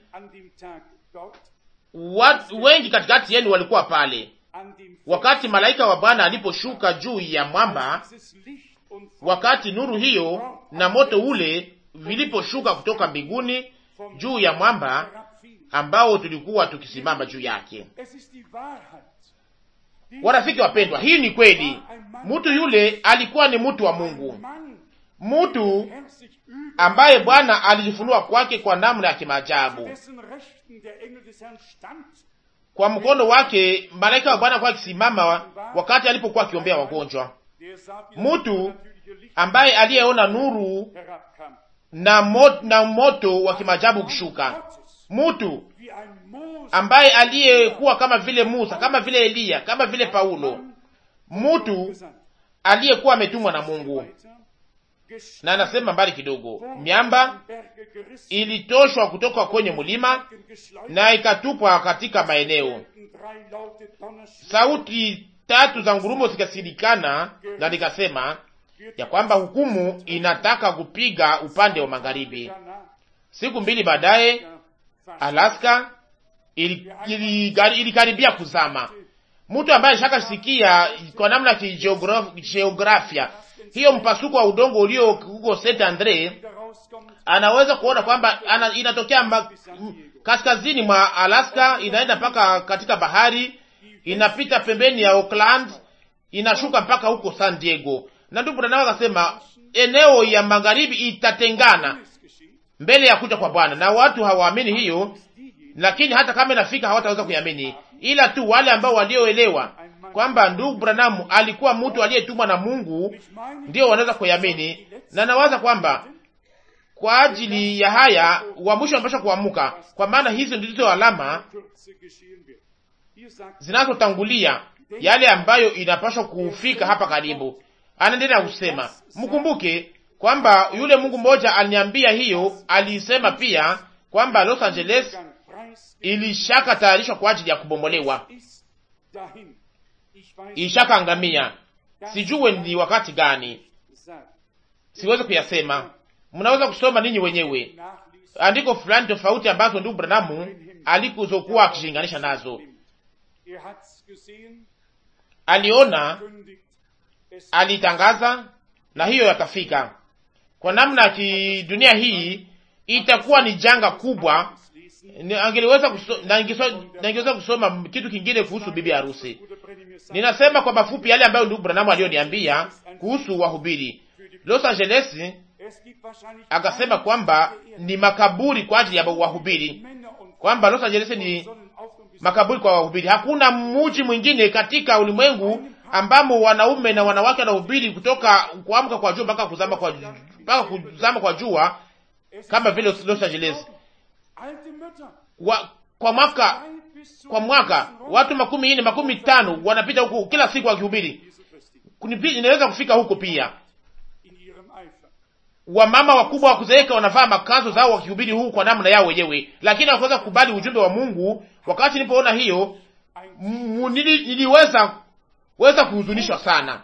watu wengi katikati yenu walikuwa pale wakati malaika wa Bwana aliposhuka juu ya mwamba, wakati nuru hiyo na moto ule viliposhuka kutoka mbinguni juu ya mwamba ambao tulikuwa tukisimama juu yake. Warafiki wapendwa, hii ni kweli. Mtu yule alikuwa ni mtu wa Mungu, mtu ambaye Bwana alijifunua kwake kwa namna ya kimaajabu. Kwa mkono wake malaika wa Bwana kwa akisimama wakati alipokuwa akiombea wagonjwa, mtu ambaye aliyeona nuru na moto, na moto wa kimaajabu ukishuka, mtu ambaye aliyekuwa kama vile Musa, kama vile Eliya, kama vile Paulo, mtu aliyekuwa ametumwa na Mungu. Na anasema mbali kidogo, miamba ilitoshwa kutoka kwenye mlima na ikatupwa katika maeneo. Sauti tatu za ngurumo zikasilikana, na nikasema ya kwamba hukumu inataka kupiga upande wa magharibi. Siku mbili baadaye, Alaska ilikaribia ili, ili kuzama. mtu ambaye shakasikia kwa namna ya kijiografia hiyo mpasuko wa udongo ulio huko Saint Andre, anaweza kuona kwamba ana, inatokea ma, kaskazini mwa Alaska inaenda mpaka katika bahari, inapita pembeni ya Oakland, inashuka mpaka huko San Diego. Na ndugu Branham akasema eneo ya magharibi itatengana mbele ya kuja kwa Bwana, na watu hawaamini hiyo, lakini hata kama inafika hawataweza kuiamini, ila tu wale ambao walioelewa kwamba ndugu Branham alikuwa mtu aliyetumwa na Mungu ndio wanaweza kuiamini, na nawaza kwamba kwa ajili ya haya wa mwisho wanapaswa kuamuka, kwa maana hizo ndizo alama zinazotangulia yale ambayo inapaswa kufika hapa karibu. Anaendelea kusema, mkumbuke kwamba yule Mungu mmoja aliniambia hiyo, alisema pia kwamba Los Angeles ilishaka tayarishwa kwa ajili ya kubomolewa, ilishaka angamia. Sijue ni wakati gani, siwezi kuyasema. Mnaweza kusoma ninyi wenyewe andiko fulani tofauti ambazo ndugu Branamu alikuzokuwa akishinganisha nazo. Aliona, alitangaza, na hiyo yakafika. Kwa namna ya kidunia hii itakuwa ni janga kubwa. Angeliweza kuso, na ingeweza kusoma kitu kingine kuhusu bibi harusi. Ninasema kwa mafupi yale ambayo ndugu Branamu alioniambia kuhusu wahubiri Los Angeles akasema kwamba ni makaburi kwa ajili ya wahubiri, kwamba Los Angeles ni makaburi kwa wahubiri. Hakuna mji mwingine katika ulimwengu ambamo wanaume na wanawake wanahubiri kutoka kuamka kwa jua mpaka kuzama kwa mpaka kuzama kwa jua kama vile Los Angeles. Wa, kwa mwaka kwa mwaka watu makumi nne makumi tano wanapita huko kila siku wakihubiri. Inaweza kufika huko pia wamama wakubwa wa kuzeeka wanavaa makazo zao wakihubiri huu kwa namna yao wenyewe, lakini hawakuweza kukubali ujumbe wa Mungu. Wakati nilipoona hiyo, nili, niliweza weza kuhuzunishwa sana.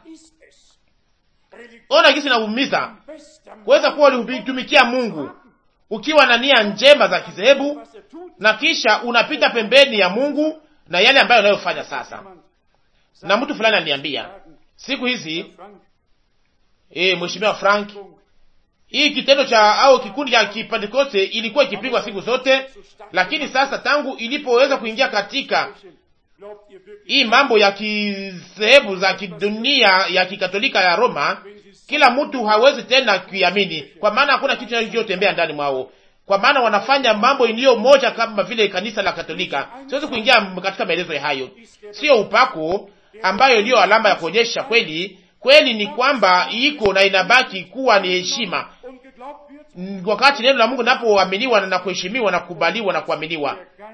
Ona gisi naumiza kuweza kuwa ulitumikia Mungu ukiwa na nia njema za kizehebu, na kisha unapita pembeni ya Mungu na yale ambayo unayofanya sasa. Na mtu fulani aliniambia siku hizi, eh, mheshimiwa Frank hii kitendo cha au kikundi cha Kipentekoste ilikuwa ikipigwa siku zote, lakini sasa tangu ilipoweza kuingia katika hii mambo ya kisehebu za kidunia ya kikatolika ya Roma, kila mtu hawezi tena kuiamini, kwa maana hakuna kitu kinachotembea ndani mwao, kwa maana wanafanya mambo iliyo moja kama vile kanisa la Katolika. Siwezi kuingia katika maelezo ya hayo, sio upako ambayo iliyo alama ya kuonyesha kweli kweli ni kwamba iko na inabaki kuwa ni heshima wakati neno la Mungu linapoaminiwa na kuheshimiwa na kukubaliwa na kuaminiwa,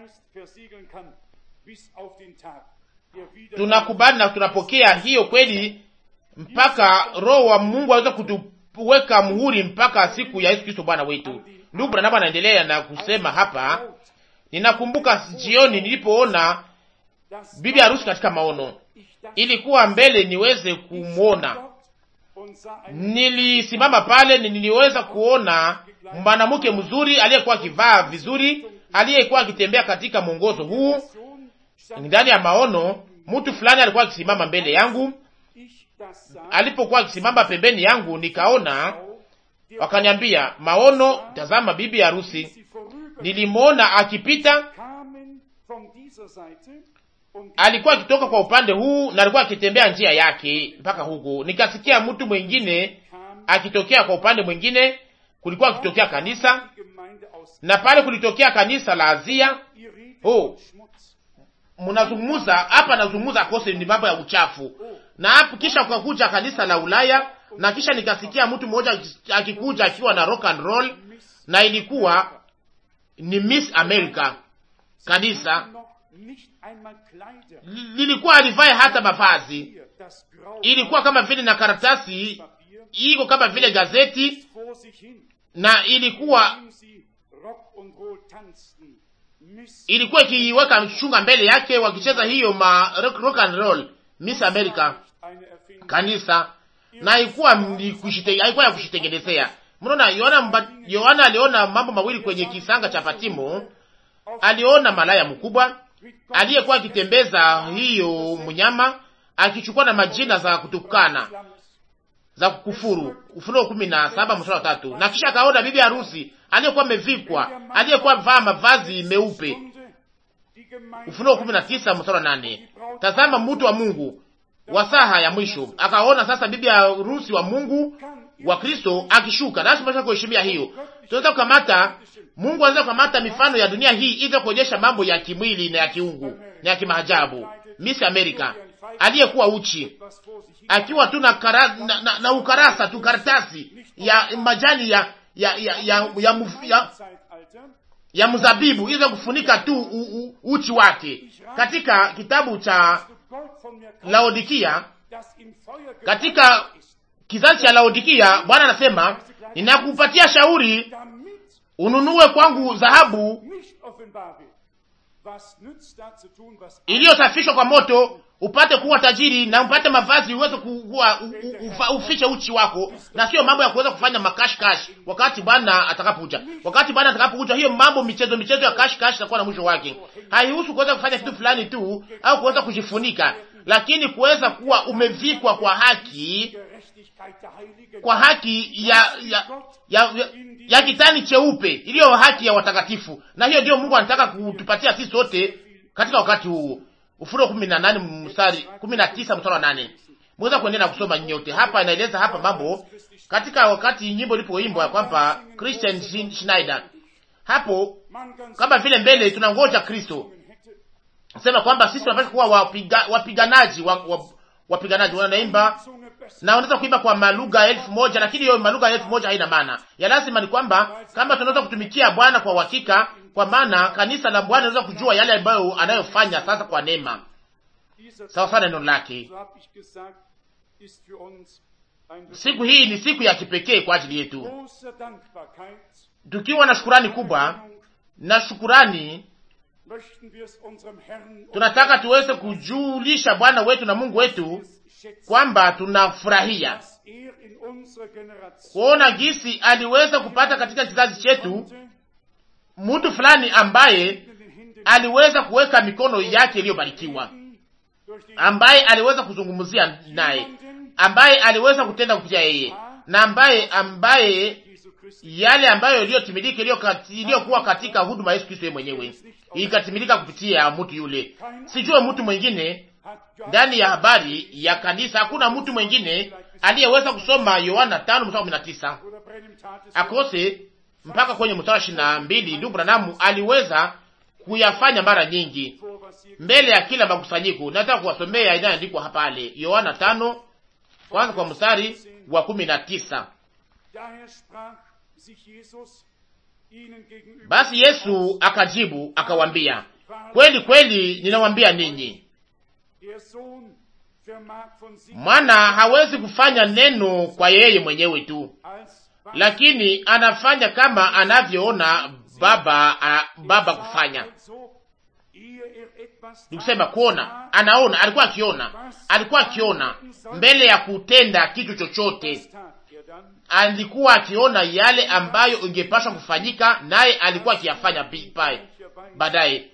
tunakubali na tunapokea hiyo kweli, mpaka Roho wa Mungu aweze kutuweka muhuri mpaka siku ya Yesu Kristo Bwana wetu. Ndugu Branham anaendelea na kusema hapa, ninakumbuka jioni nilipoona bibi harusi katika maono, ilikuwa mbele niweze kumwona nilisimama pale, niliweza kuona mwanamke mzuri aliyekuwa akivaa vizuri, aliyekuwa akitembea katika mwongozo huu ndani ya maono. Mtu fulani alikuwa akisimama mbele yangu, alipokuwa akisimama pembeni yangu, nikaona, wakaniambia maono, tazama bibi harusi. Nilimwona akipita, alikuwa akitoka kwa upande huu na alikuwa akitembea njia yake mpaka huku. Nikasikia mtu mwingine akitokea kwa upande mwingine, kulikuwa akitokea kanisa, na pale kulitokea kanisa la Azia. Oh, mnazungumza hapa, nazungumza akose ni mambo ya uchafu, na hapo kisha kukakuja kanisa la Ulaya, na kisha nikasikia mtu mmoja akikuja akiwa na rock and roll, na ilikuwa ni Miss America kanisa lilikuwa alivae hata mavazi, ilikuwa kama vile na karatasi iko kama vile gazeti, na ilikuwa ilikuwa ikiweka shunga mbele yake, wakicheza hiyo ma rock, rock and roll Miss America kanisa, na ilikuwa haikuwa ya kushitengenezea. Mnaona, Yohana Yohana aliona mambo mawili kwenye kisanga cha Patimo. Aliona malaya mkubwa aliyekuwa akitembeza hiyo mnyama akichukua na majina za kutukana za kukufuru. Ufunuo kumi na saba mstari wa tatu. Na kisha akaona bibi harusi aliyekuwa amevikwa aliyekuwa vaa mavazi meupe. Ufunuo kumi na tisa mstari wa nane. Tazama mtu wa Mungu wa saha ya mwisho. Akaona sasa bibi harusi wa Mungu wa Kristo akishuka. Nasi tunapaswa kuheshimia hiyo. Tunaweza kukamata Mungu anaweza kukamata mifano ya dunia hii ili kuonyesha mambo ya kimwili na ya kiungu na ya kimaajabu. Miss America aliyekuwa uchi akiwa tu na, kara, na, na, na ukarasa tu karatasi ya majani ya ya ya ya, ya, muf, ya, ya mzabibu ili kufunika tu u, u, uchi wake. Katika kitabu cha Laodikia, katika kizazi cha Laodikia, Bwana anasema ninakupatia shauri ununue kwangu dhahabu iliyosafishwa kwa moto upate kuwa tajiri na upate mavazi uweze kuwa ufiche uchi wako, na sio mambo ya kuweza kufanya makashkash wakati Bwana atakapokuja. Wakati Bwana atakapokuja, hiyo mambo michezo michezo ya kashkash itakuwa na mwisho wake. Haihusu kuweza kufanya kitu fulani tu au kuweza kujifunika, lakini kuweza kuwa umevikwa kwa haki, kwa haki ya ya ya, ya, ya kitani cheupe iliyo haki ya watakatifu, na hiyo ndio Mungu anataka kutupatia sisi sote katika wakati huu. Ufunuo kumi na nane mstari kumi na tisa mstari wa nane. Mweza kuendelea kusoma nyote hapa, inaeleza hapa mambo katika wakati nyimbo ilipoimbwa ya kwamba Christian Schneider hapo, kama vile mbele tunangoja Kristo sema kwamba sisi tunapaswa kuwa wapiga, wapiganaji wa, wa, wapiganaji wanaimba na wanaweza kuimba kwa malugha elfu moja lakini hiyo malugha elfu moja haina maana. Ya lazima ni kwamba kama tunaweza kutumikia Bwana kwa uhakika, kwa maana kanisa la Bwana linaweza kujua yale ambayo anayofanya sasa kwa neema, sawa sana neno lake. Siku hii ni siku ya kipekee kwa ajili yetu, tukiwa na shukurani kubwa na shukurani tunataka tuweze kujulisha Bwana wetu na Mungu wetu kwamba tunafurahia kuona gisi aliweza kupata katika kizazi chetu mtu fulani ambaye aliweza kuweka mikono yake iliyobarikiwa, ambaye aliweza kuzungumzia naye, ambaye aliweza kutenda kupitia yeye, na ambaye ambaye yale ambayo iliyotimilika iliyokuwa katika huduma Yesu Kristo yeye mwenyewe ikatimilika kupitia mtu yule. Sijue mtu mwingine ndani ya habari ya kanisa, hakuna mtu mwingine aliyeweza kusoma Yohana tano mstari kumi na tisa akose mpaka kwenye mstari ishirini na mbili. Ndugu Branamu aliweza kuyafanya mara nyingi mbele ya kila makusanyiko. Nataka kuwasomea inayoandikwa hapale, Yohana tano kwanza kwa mstari wa kumi na tisa. Basi Yesu akajibu akawambia, kweli kweli ninawambia ninyi, mwana hawezi kufanya neno kwa yeye mwenyewe tu, lakini anafanya kama anavyoona baba a, baba kufanya. Nikusema kuona, anaona, alikuwa akiona, alikuwa akiona mbele ya kutenda kitu chochote alikuwa akiona yale ambayo ingepaswa kufanyika, naye alikuwa akiyafanya pale baadaye,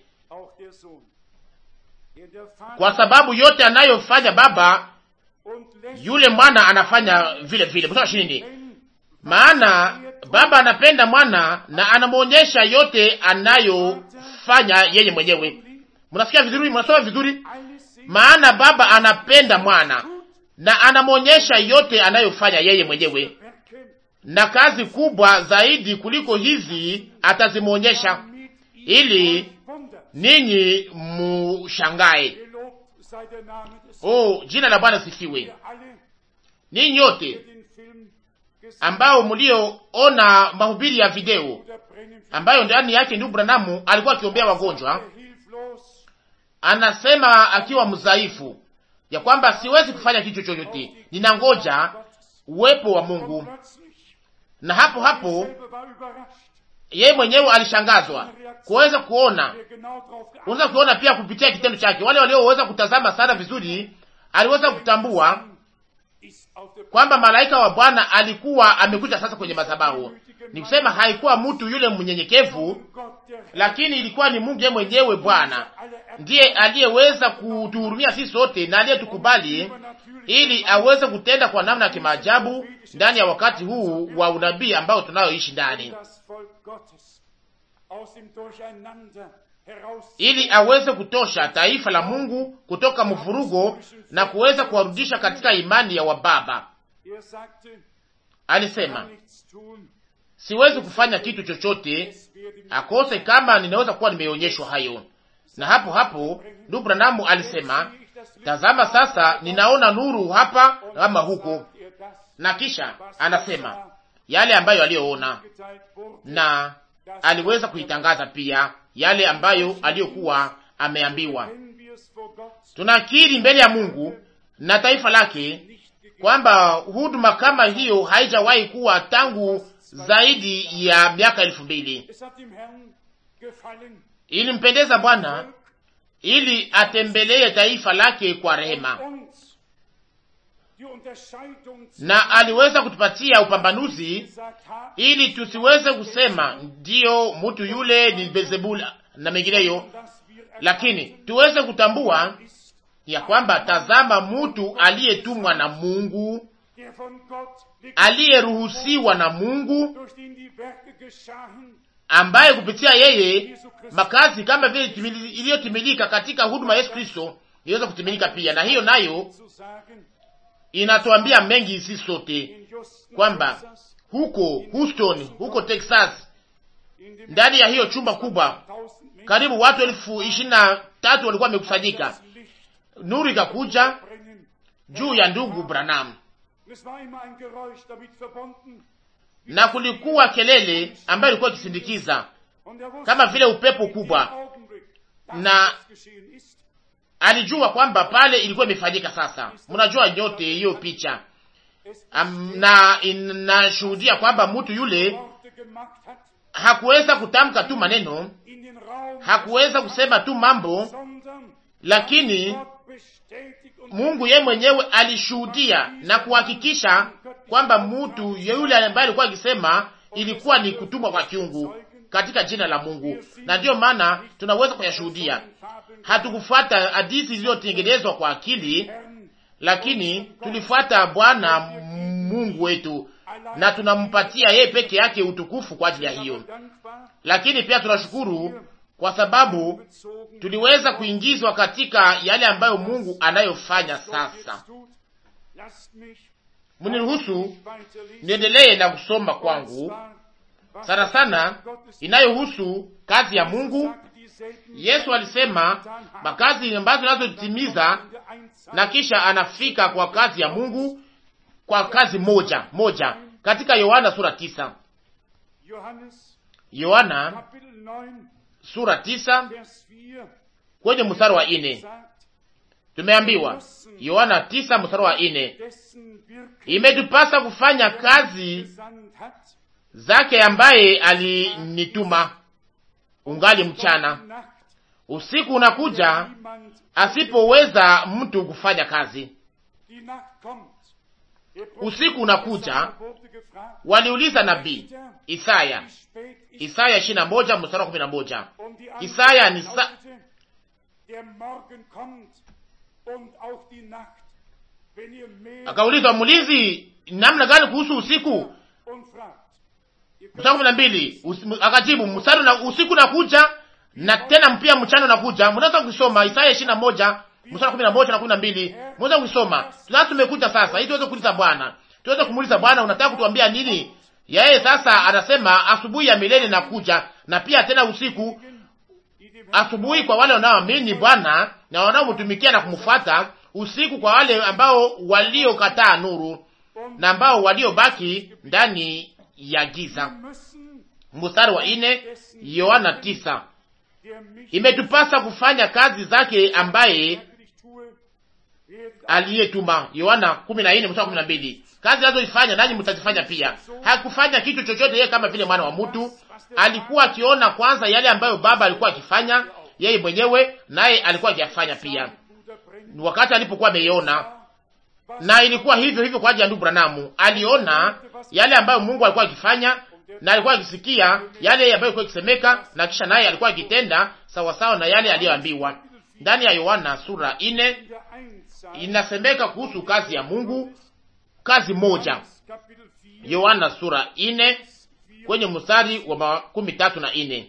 kwa sababu yote anayofanya Baba, yule mwana anafanya vile vile. Mstari ishirini, maana Baba anapenda mwana na anamwonyesha yote anayofanya yeye mwenyewe. Mnasikia vizuri? Mnasoma vizuri? Maana Baba anapenda mwana na anamwonyesha yote anayofanya yeye mwenyewe na kazi kubwa zaidi kuliko hizi atazimwonyesha, ili ninyi mushangae. Oh, jina la Bwana sifiwe. Ninyi nyote ambao mlioona mahubiri ya video ambayo ndani yake ndugu Branamu alikuwa akiombea wagonjwa, anasema akiwa mdhaifu ya kwamba siwezi kufanya kitu chochote, ninangoja uwepo wa Mungu na hapo hapo yeye mwenyewe alishangazwa kuweza kuona, unaweza kuona pia kupitia kitendo chake. Wale walioweza kutazama sana vizuri, aliweza kutambua kwamba malaika wa Bwana alikuwa amekuja sasa kwenye madhabahu, Ni kusema haikuwa mtu yule mnyenyekevu, lakini ilikuwa ni Mungu yeye mwenyewe Bwana ndiye aliyeweza kutuhurumia sisi sote na aliyetukubali ili aweze kutenda kwa namna ya kimaajabu ndani ya wakati huu wa unabii ambao tunayoishi ndani, ili aweze kutosha taifa la Mungu kutoka mvurugo na kuweza kuwarudisha katika imani ya wababa. Alisema, siwezi kufanya kitu chochote akose kama ninaweza kuwa nimeonyeshwa hayo. Na hapo hapo ndugu Branamu alisema, tazama sasa ninaona nuru hapa ama huko, na kisha anasema yale ambayo aliyoona, na aliweza kuitangaza pia yale ambayo aliyokuwa ameambiwa. Tunakiri mbele ya Mungu na taifa lake kwamba huduma kama hiyo haijawahi kuwa tangu zaidi ya miaka elfu mbili. Ilimpendeza Bwana ili atembelee taifa lake kwa rehema, na aliweza kutupatia upambanuzi ili tusiweze kusema ndiyo mtu yule ni Beelzebul na mengineyo, lakini tuweze kutambua ya kwamba tazama, mtu aliyetumwa na Mungu, aliyeruhusiwa na Mungu, ambaye kupitia yeye makazi kama vile iliyotimilika katika huduma ya Yesu Kristo iweza kutimilika pia, na hiyo nayo inatuambia mengi sisi sote kwamba huko Houston, huko Texas, ndani ya hiyo chumba kubwa, karibu watu elfu ishirini na tatu walikuwa wamekusanyika. Nuru ikakuja juu ya ndugu Branham na kulikuwa kelele ambayo ilikuwa ikisindikiza kama vile upepo kubwa, na alijua kwamba pale ilikuwa imefanyika. Sasa mnajua nyote hiyo picha Am, na inashuhudia kwamba mtu yule hakuweza kutamka tu maneno, hakuweza kusema tu mambo, lakini Mungu yeye mwenyewe alishuhudia na kuhakikisha kwamba mtu yule ambaye alikuwa akisema ilikuwa ni kutumwa kwa kiungu katika jina la Mungu, na ndiyo maana tunaweza kuyashuhudia. Hatukufuata hadithi zilizotengenezwa kwa akili, lakini tulifuata Bwana Mungu wetu na tunampatia yeye peke yake utukufu kwa ajili ya hiyo. Lakini pia tunashukuru kwa sababu tuliweza kuingizwa katika yale ambayo Mungu anayofanya sasa. Mniruhusu niendelee na kusoma kwangu sana sana inayohusu kazi ya Mungu. Yesu alisema makazi ambazo tunazotimiza, na kisha anafika kwa kazi ya Mungu kwa kazi moja moja katika Yohana sura tisa. Yohana sura tisa kwenye mstari wa ine tumeambiwa, Yohana tisa mstari wa ine imetupasa kufanya kazi zake ambaye alinituma ungali mchana. Usiku unakuja asipoweza mtu kufanya kazi. Usiku unakuja, waliuliza nabii Isaya, Isaya ishirini na moja mstari wa kumi na moja. Isaya ni sa akauliza mlinzi, namna gani kuhusu usiku? Mstari kumi na mbili akajibu, mstari na usiku nakuja na tena pia mchana unakuja. Mnaweza kusoma Isaya ishirini na moja mstari kumi na moja na kumi na mbili Mnaweza kusoma. Sasa tumekuja sasa ili tuweze kuuliza Bwana, tuweze kumuuliza Bwana, unataka kutuambia nini? Yeye sasa anasema asubuhi ya milele nakuja, na pia tena usiku. Asubuhi kwa wale wanaoamini Bwana na wanaomtumikia na kumfuata, usiku kwa wale ambao waliokataa nuru na ambao waliobaki ndani ya giza. Mstari wa ine, Yohana tisa. Imetupasa kufanya kazi zake ambaye aliyetuma. Yohana kumi na nne mstari kumi na mbili. Kazi anazoifanya nanyi mtazifanya pia. Hakufanya kitu chochote yeye kama vile mwana wa mtu, alikuwa akiona kwanza yale ambayo Baba alikuwa akifanya yeye mwenyewe, naye alikuwa akiyafanya pia wakati alipokuwa ameiona. Na ilikuwa hivyo hivyo kwa ajili ya ndugu Branamu, aliona yale ambayo Mungu alikuwa akifanya na alikuwa akisikia yale ambayo ilikuwa ikisemeka, na kisha naye alikuwa akitenda sawasawa na yale aliyoambiwa. Ndani ya Yohana sura ine inasemeka kuhusu kazi ya Mungu, kazi moja. Yohana sura ine kwenye mstari wa makumi tatu na ine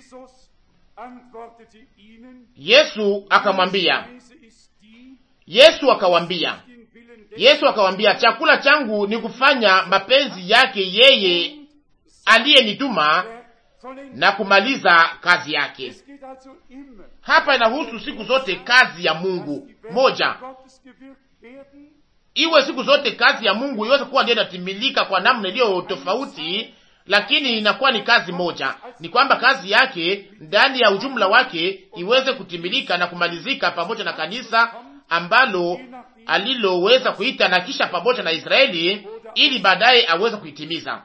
Yesu akamwambia, Yesu akawambia, Yesu akawambia, chakula changu ni kufanya mapenzi yake yeye aliyenituma na kumaliza kazi yake. Hapa inahusu siku zote kazi ya Mungu moja, iwe siku zote kazi ya Mungu iweze kuwa ndio inatimilika kwa namna iliyo tofauti, lakini inakuwa ni kazi moja. Ni kwamba kazi yake ndani ya ujumla wake iweze kutimilika na kumalizika pamoja na kanisa ambalo aliloweza kuita na kisha pamoja na Israeli, ili baadaye aweze kuitimiza.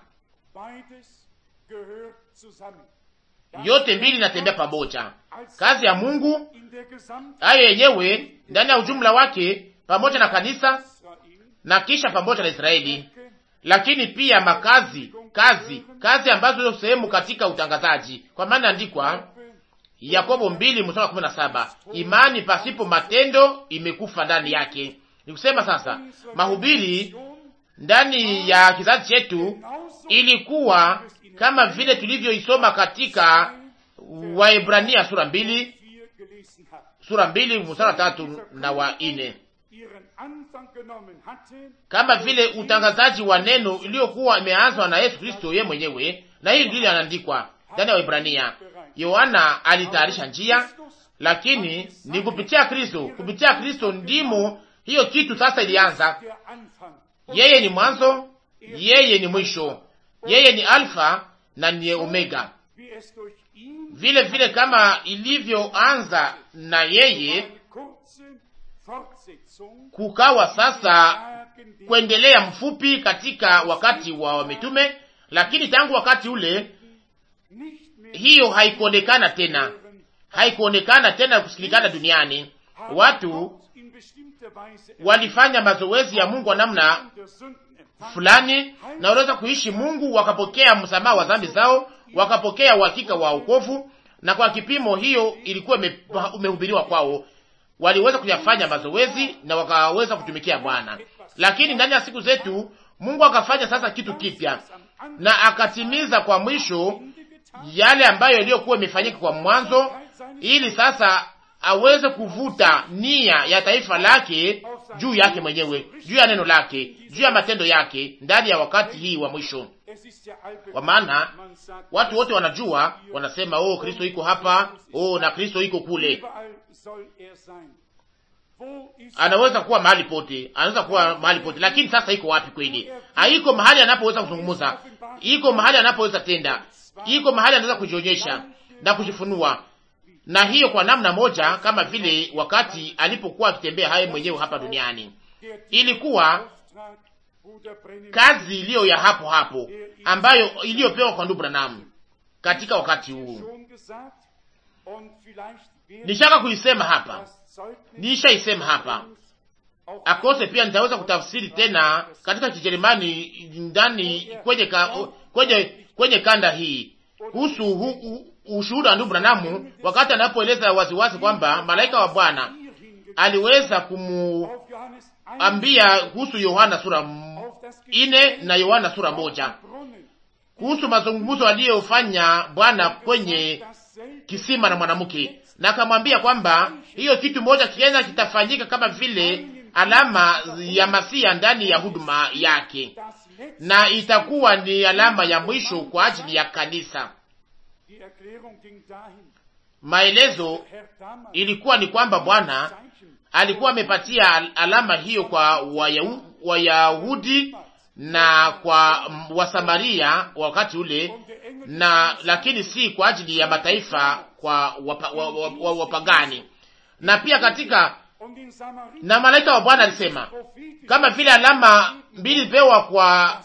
Yote mbili inatembea pamoja, kazi ya Mungu hayo yenyewe ndani ya ujumla wake pamoja na kanisa na kisha pamoja na Israeli, lakini pia makazi kazi kazi ambazo hizo sehemu katika utangazaji, kwa maana andikwa Yakobo mbili mstari wa kumi na saba imani pasipo matendo imekufa ndani yake. Ni kusema sasa mahubiri ndani ya kizazi chetu ilikuwa kama vile tulivyoisoma katika Waebrania sura mbili sura mbili mstari wa tatu na wa nne kama vile utangazaji wa neno iliyokuwa imeanzwa na Yesu Kristo yeye mwenyewe, na hii ndilo anaandikwa ndani ya Waebrania. Yohana alitayarisha njia, lakini ni kupitia Kristo, kupitia Kristo ndimo hiyo kitu sasa ilianza. Yeye ni mwanzo, yeye ni mwisho, yeye ni Alfa na ni Omega. Vile vile kama ilivyoanza na yeye kukawa sasa kuendelea mfupi katika wakati wa mitume, lakini tangu wakati ule hiyo haikuonekana tena, haikuonekana tena kusikilikana duniani. Watu walifanya mazoezi ya Mungu wa namna fulani, na waliweza kuishi Mungu, wakapokea msamaha wa dhambi zao, wakapokea uhakika wa wokovu, na kwa kipimo hiyo ilikuwa umehubiriwa kwao waliweza kuyafanya mazoezi na wakaweza kutumikia Bwana. Lakini ndani ya siku zetu Mungu akafanya sasa kitu kipya na akatimiza kwa mwisho yale ambayo iliyokuwa imefanyika kwa mwanzo, ili sasa aweze kuvuta nia ya taifa lake juu yake mwenyewe, juu ya neno lake, juu ya matendo yake ndani ya wakati hii wa mwisho. Kwa maana watu wote wanajua, wanasema oh, Kristo iko hapa, oh, na Kristo iko kule. Anaweza kuwa mahali pote, anaweza kuwa mahali pote, lakini sasa iko wapi kweli? Haiko mahali anapoweza kuzungumza, iko mahali anapoweza tenda, iko mahali anaweza kujionyesha na kujifunua, na hiyo kwa namna moja, kama vile wakati alipokuwa akitembea haye mwenyewe hapa duniani, ilikuwa kazi iliyo ya hapo hapo ambayo iliyopewa kwa ndugu Branham katika wakati huu. Nishaka kuisema hapa, nishaisema hapa akose, pia nitaweza kutafsiri tena katika Kijerumani ndani kwenye, ka, kwenye, kwenye kanda hii kuhusu ushuhuda wa ndugu Branham wakati anapoeleza waziwazi kwamba malaika wa Bwana aliweza kumuambia kuhusu Yohana sura ine na Yohana sura moja kuhusu mazungumzo aliyofanya Bwana kwenye kisima na mwanamke, na akamwambia kwamba hiyo kitu moja kienda kitafanyika kama vile alama ya Masia ndani ya huduma yake, na itakuwa ni alama ya mwisho kwa ajili ya kanisa. Maelezo ilikuwa ni kwamba Bwana alikuwa amepatia alama hiyo kwa Wayahudi na kwa Wasamaria wakati ule, na lakini si kwa ajili ya mataifa kwa wapagani. Wapa, wapa na pia katika na malaika wa Bwana alisema kama vile alama mbili pewa kwa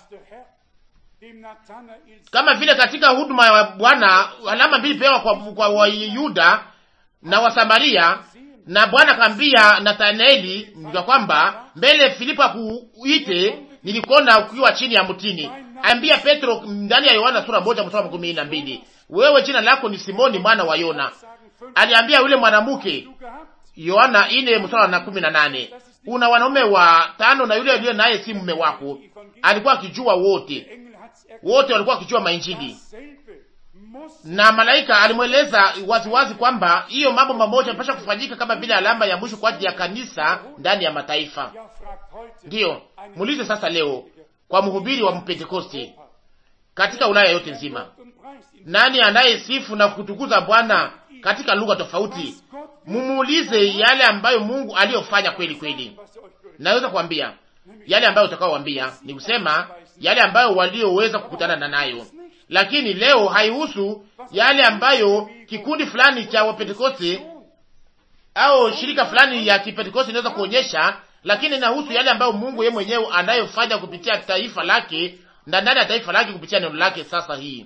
kama vile katika huduma ya Bwana alama mbili pewa kwa, kwa Wayuda na Wasamaria, na Bwana akaambia Nathanaeli ya kwamba mbele Filipo akuite nilikuona ukiwa chini ya mtini, Ambia Petro ndani ya Yohana sura moja mstari wa kumi na mbili, wewe jina lako ni Simoni mwana wa Yona. Aliambia yule mwanamke Yohana ine mstari wa kumi na nane, una wanaume wa tano na yule aliye naye si mume wako. Alikuwa akijua wote, wote walikuwa wakijua mainjili na malaika alimweleza waziwazi kwamba hiyo mambo mamoja yanapaswa kufanyika kama vile alama ya mwisho kwa ajili ya kanisa ndani ya mataifa. Ndiyo muulize sasa leo kwa mhubiri wa Mpentekoste katika Ulaya yote nzima, nani anayesifu na kutukuza Bwana katika lugha tofauti? Mumuulize yale ambayo Mungu aliyofanya kweli kweli. Naweza kuambia yale ambayo utakaoambia ni kusema yale ambayo walioweza kukutana na nayo lakini leo haihusu yale ambayo kikundi fulani cha Wapentekoste au shirika fulani ya Kipentekoste inaweza kuonyesha, lakini inahusu yale ambayo Mungu yeye mwenyewe anayofanya kupitia taifa lake na ndani ya taifa lake kupitia neno lake. Sasa hii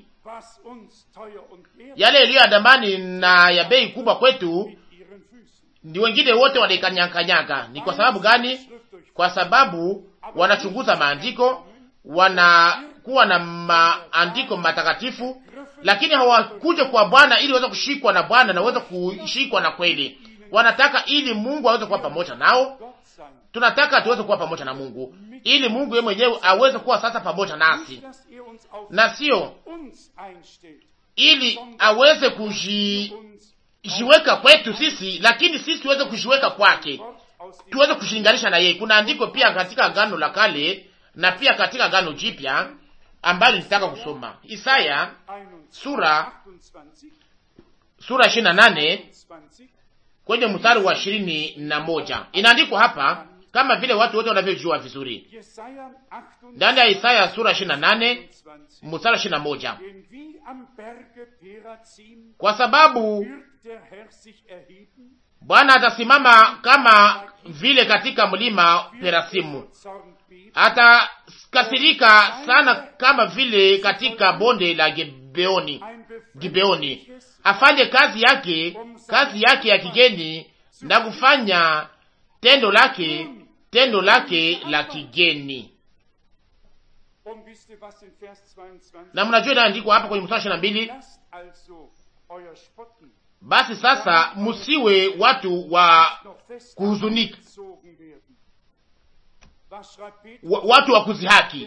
yale yaliyo ya damani na ya bei kubwa kwetu, ni wengine wote wanaikanyakanyaga. Ni kwa sababu gani? Kwa sababu wanachunguza maandiko wana kuwa na maandiko matakatifu, lakini hawakuja kwa Bwana ili waweze kushikwa na Bwana na waweze kushikwa na kweli. Wanataka ili Mungu aweze kuwa pamoja nao. Tunataka tuweze kuwa pamoja na Mungu ili Mungu yeye mwenyewe aweze kuwa sasa pamoja nasi, na sio ili aweze kujiweka kwetu sisi, lakini sisi tuweze kujiweka kwake, tuweze kushinganisha na yeye. Kuna andiko pia katika Agano la Kale na pia katika Agano Jipya ambalo nitaka kusoma Isaya sura sura ishirini na nane kwenye mstari wa ishirini na moja inaandikwa hapa kama vile watu wote wanavyojua vizuri ndani ya Isaya sura ishirini na nane mstari wa ishirini na moja kwa sababu Bwana atasimama kama vile katika mlima Perasimu, atakasirika sana kama vile katika bonde la Gibeoni, Gibeoni afanye kazi yake, kazi yake ya kigeni na kufanya tendo lake, tendo lake la kigeni. Na mnajua inaandikwa hapa kwenye mstari ishirini na mbili basi sasa musiwe watu wa kuhuzunika, watu wa kuzihaki.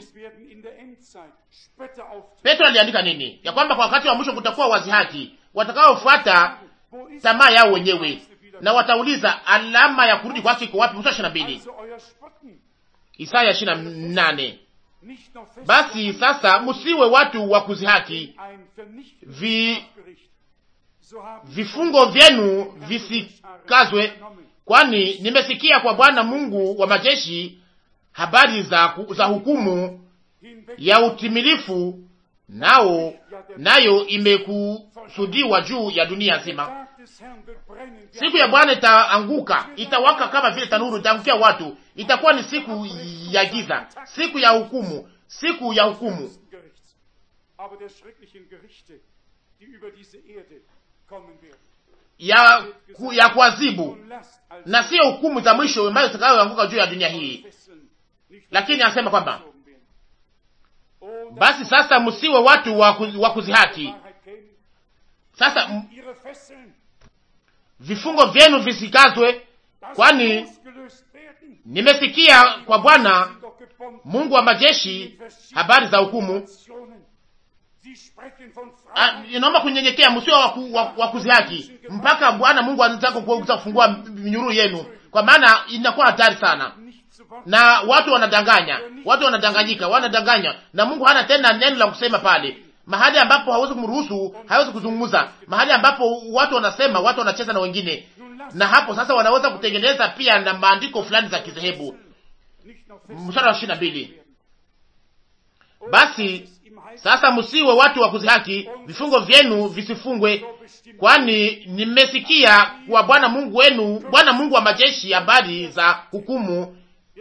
Petro aliandika nini? Ya kwamba kwa wakati wa mwisho kutakuwa wazihaki watakaofuata tamaa yao wenyewe, na watauliza alama ya kurudi kwake iko wapi? Mstari ishirini na mbili Isaya ishirini na nane basi sasa musiwe watu wa kuzihaki vi vifungo vyenu visikazwe, kwani nimesikia kwa Bwana Mungu wa majeshi habari za, za hukumu ya utimilifu, nao nayo imekusudiwa juu ya dunia nzima. Siku ya Bwana itaanguka, itawaka kama vile tanuru, itaangukia watu. Itakuwa ni siku ya giza, siku ya hukumu, siku ya hukumu ya ku, ya kuadhibu na sio hukumu za mwisho ambayo zitakayoanguka juu ya dunia hii. Lakini anasema kwamba basi sasa msiwe watu wa kuzihaki. Sasa vifungo vyenu visikazwe, kwani nimesikia kwa Bwana Mungu wa majeshi habari za hukumu. Inaomba kunyenyekea, msio wa kuzihaki mpaka Bwana Mungu anataka kuweza kufungua minyururu yenu, kwa maana inakuwa hatari sana, na watu wanadanganya, watu wanadanganyika, wanadanganya, na Mungu hana tena neno la kusema pale mahali ambapo hawezi kumruhusu, hawezi kuzungumza, mahali ambapo watu wanasema, watu wanacheza na wengine, na hapo sasa wanaweza kutengeneza pia na maandiko fulani za kizehebu. Mstari wa ishirini na mbili basi sasa msiwe watu wa kuzihaki, vifungo vyenu visifungwe, kwani nimesikia kwa Bwana Mungu wenu, Bwana Mungu wa majeshi, habari za hukumu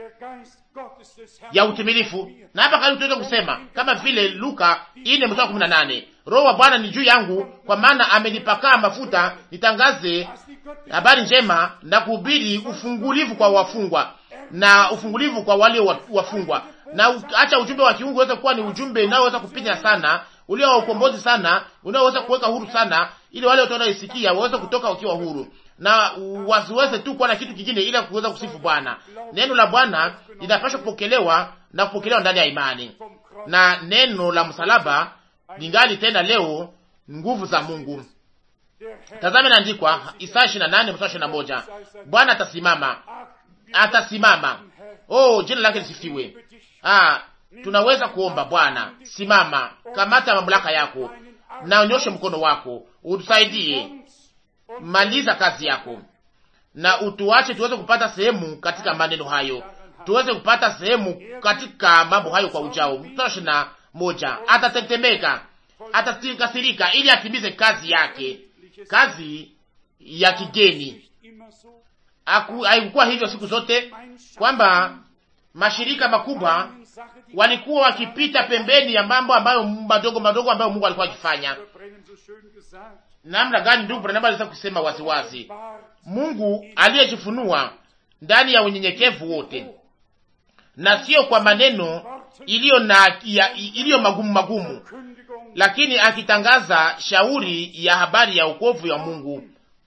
ya utimilifu. Na hapa karibu tuweze kusema kama vile Luka ine mstari kumi na nane Roho wa Bwana ni juu yangu, kwa maana amenipakaa mafuta nitangaze habari njema na kuhubiri ufungulivu kwa wafungwa na ufungulivu kwa walio wafungwa na acha ujumbe wa kiungu uweze kuwa ni ujumbe unaoweza kupinya sana, ulio wa ukombozi sana, unaoweza kuweka huru sana, ili wale watu wanaoisikia waweze kutoka wakiwa huru na wasiweze tu kuwa na kitu kingine ila kuweza kusifu Bwana. Neno la Bwana linapaswa kupokelewa na kupokelewa ndani ya imani, na neno la msalaba lingali tena leo nguvu za Mungu. Tazame naandikwa Isaya 28 mstari 21, Bwana atasimama, atasimama. Oh, jina lake lisifiwe. Ah, tunaweza kuomba Bwana, simama, kamata mamlaka yako na unyoshe mkono wako, utusaidie, maliza kazi yako, na utuache tuweze kupata sehemu katika maneno hayo, tuweze kupata sehemu katika mambo hayo kwa ujao. Mstari na moja, atatetemeka, atakasirika ili atimize kazi yake, kazi ya kigeni. Haikuwa hivyo siku zote kwamba mashirika makubwa walikuwa wakipita pembeni ya mambo ambayo madogo madogo ambayo Mungu alikuwa akifanya. Namna gani ndugu Branham aliweza kusema waziwazi, Mungu aliyejifunua ndani ya unyenyekevu wote, na sio kwa maneno iliyo na iliyo magumu magumu, lakini akitangaza shauri ya habari ya wokovu ya Mungu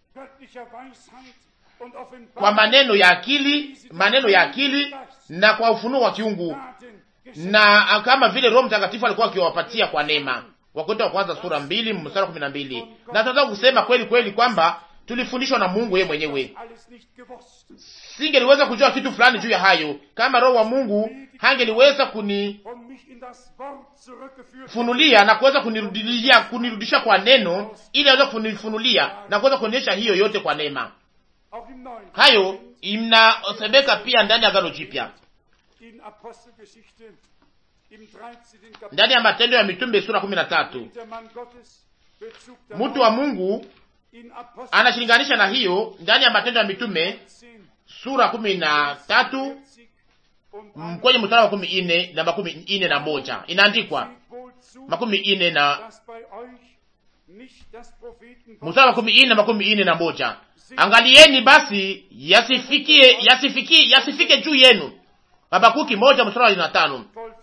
kwa maneno ya akili, maneno ya akili na kwa ufunuo wa kiungu, na kama vile Roho Mtakatifu alikuwa akiwapatia kwa neema. Wakorintho wa kwanza sura mbili mstari wa kumi na mbili. Na tunaweza kusema kweli kweli kwamba tulifundishwa na Mungu yeye mwenyewe. Singeliweza kujua kitu fulani juu ya hayo kama Roho wa Mungu hangeliweza kunifunulia na kuweza kunirudilia kunirudisha kwa neno, ili aweze kunifunulia na kuweza kuonyesha hiyo yote kwa neema. Hayo inasemeka pia ndani ya Agano Jipya, ndani ya Matendo ya Mitume sura kumi na tatu. Mtu wa Mungu anashilinganisha na hiyo ndani ya Matendo ya Mitume sura kumi na tatu kwenye mstari wa makumi ine na makumi ine na moja inaandikwa makumi ine na mstari wa makumi ine na makumi ine na moja Angalieni basi yasifikie yasifikie yasifike juu yenu. Habakuki moja mstari wa tano.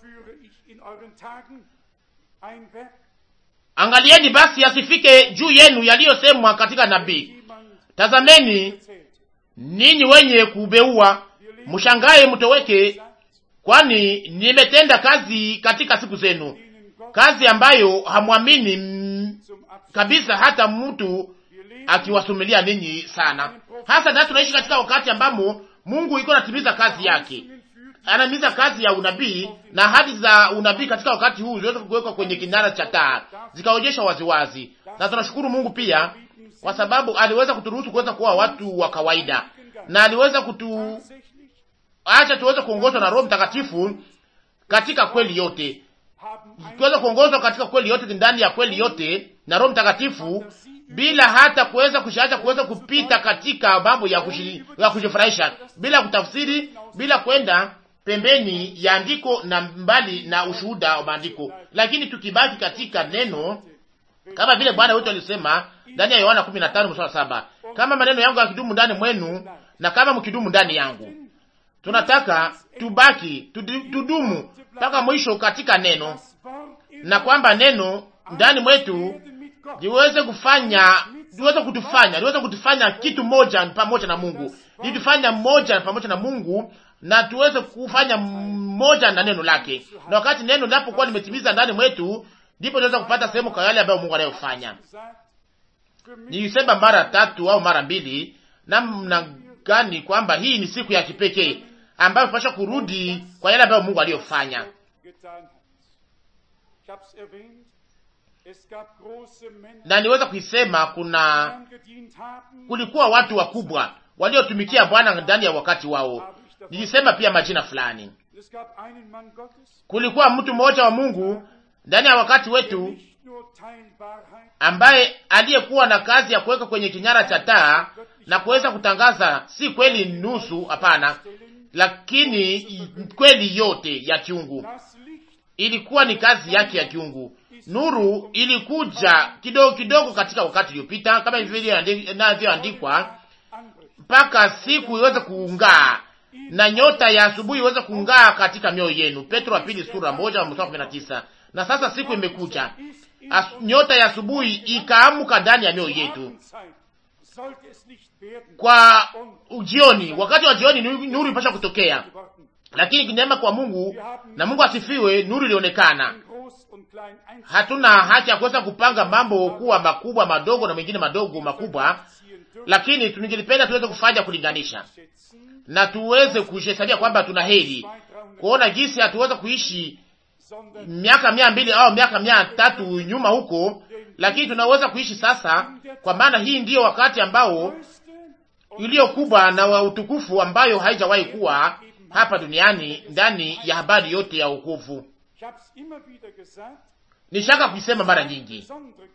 Angalieni basi yasifike juu yenu yaliyosemwa katika nabii. Tazameni ninyi wenye kubeua, mshangae mtoweke, kwani nimetenda kazi katika siku zenu, kazi ambayo hamwamini kabisa, hata mtu akiwasumilia ninyi sana. Hasa nasi tunaishi katika wakati ambamo Mungu iko anatimiza kazi yake, anatimiza kazi ya unabii na ahadi za unabii katika wakati huu ziliweza kuwekwa kwenye kinara cha taa, zikaonyeshwa waziwazi, na tunashukuru Mungu pia kwa sababu aliweza kuturuhusu kuweza kuwa watu wa kawaida, na aliweza kutuacha tuweze kuongozwa na Roho Mtakatifu katika kweli yote, tuweze kuongozwa katika kweli yote, ndani ya kweli yote na Roho Mtakatifu bila hata kuweza kushaacha kuweza kupita katika mambo ya ya kujifurahisha, bila kutafsiri, bila kwenda pembeni ya andiko na mbali na ushuhuda wa maandiko, lakini tukibaki katika neno, kama vile Bwana wetu alisema ndani ya Yohana 15 mstari saba, kama maneno yangu yakidumu ndani mwenu na kama mkidumu ndani yangu. Tunataka tubaki tudumu mpaka mwisho katika neno, na kwamba neno ndani mwetu liweze kufanya liweze kutufanya liweze kutufanya kitu moja pamoja na Mungu, litufanya moja pamoja na Mungu, na tuweze kufanya moja na neno lake. Na wakati neno linapokuwa limetimiza ndani mwetu, ndipo tunaweza kupata sehemu kwa yale ambayo Mungu anayofanya. Nilisema mara tatu au mara mbili, namna gani kwamba hii ni siku ya kipekee ambayo tunapaswa kurudi kwa yale ambayo Mungu aliyofanya. Na niweza kuisema kuna kulikuwa watu wakubwa waliotumikia Bwana ndani ya wakati wao. Nilisema pia majina fulani. Kulikuwa mtu mmoja wa Mungu ndani ya wakati wetu ambaye aliyekuwa na kazi ya kuweka kwenye kinyara cha taa na kuweza kutangaza si kweli nusu, hapana, lakini kweli yote ya kiungu. Ilikuwa ni kazi yake ya kiungu. Nuru ilikuja kidogo kidogo katika wakati uliopita, kama vile inavyoandikwa, mpaka siku iweze kuung'aa na nyota ya asubuhi iweze kung'aa katika mioyo yenu. Petro wa pili sura moja mstari kumi na tisa. Na sasa siku imekuja, As, nyota ya asubuhi ikaamuka ndani ya mioyo yetu kwa ujioni. Wakati wa jioni nuru ipasha kutokea, lakini neema kwa Mungu na Mungu asifiwe, nuru ilionekana. Hatuna haki ya kuweza kupanga mambo kuwa makubwa madogo na mengine madogo makubwa, lakini tungelipenda tuweze kufanya kulinganisha na tuweze kuhesabia kwamba tuna heri kuona jinsi hatuweza kuishi miaka mia mbili au miaka mia tatu nyuma huko, lakini tunaweza kuishi sasa, kwa maana hii ndiyo wakati ambao iliyo kubwa na wa utukufu ambayo haijawahi kuwa hapa duniani ndani ya habari yote ya wokovu. Nishaka kuisema mara nyingi,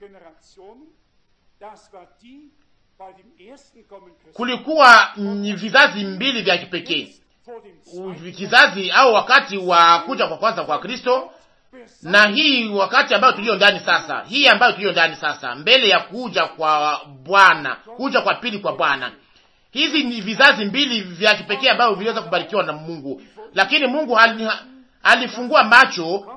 kulikuwa vizazi mbili vya kipekee, kizazi au wakati wa kuja kwa kwanza kwa Kristo na hii wakati ambayo tuliyo ndani sasa, hii ambayo tuliyo ndani sasa, mbele ya kuja kwa Bwana, kuja kwa pili kwa Bwana. Hizi ni vizazi mbili vya kipekee ambavyo viliweza kubarikiwa na Mungu, lakini Mungu alifungua macho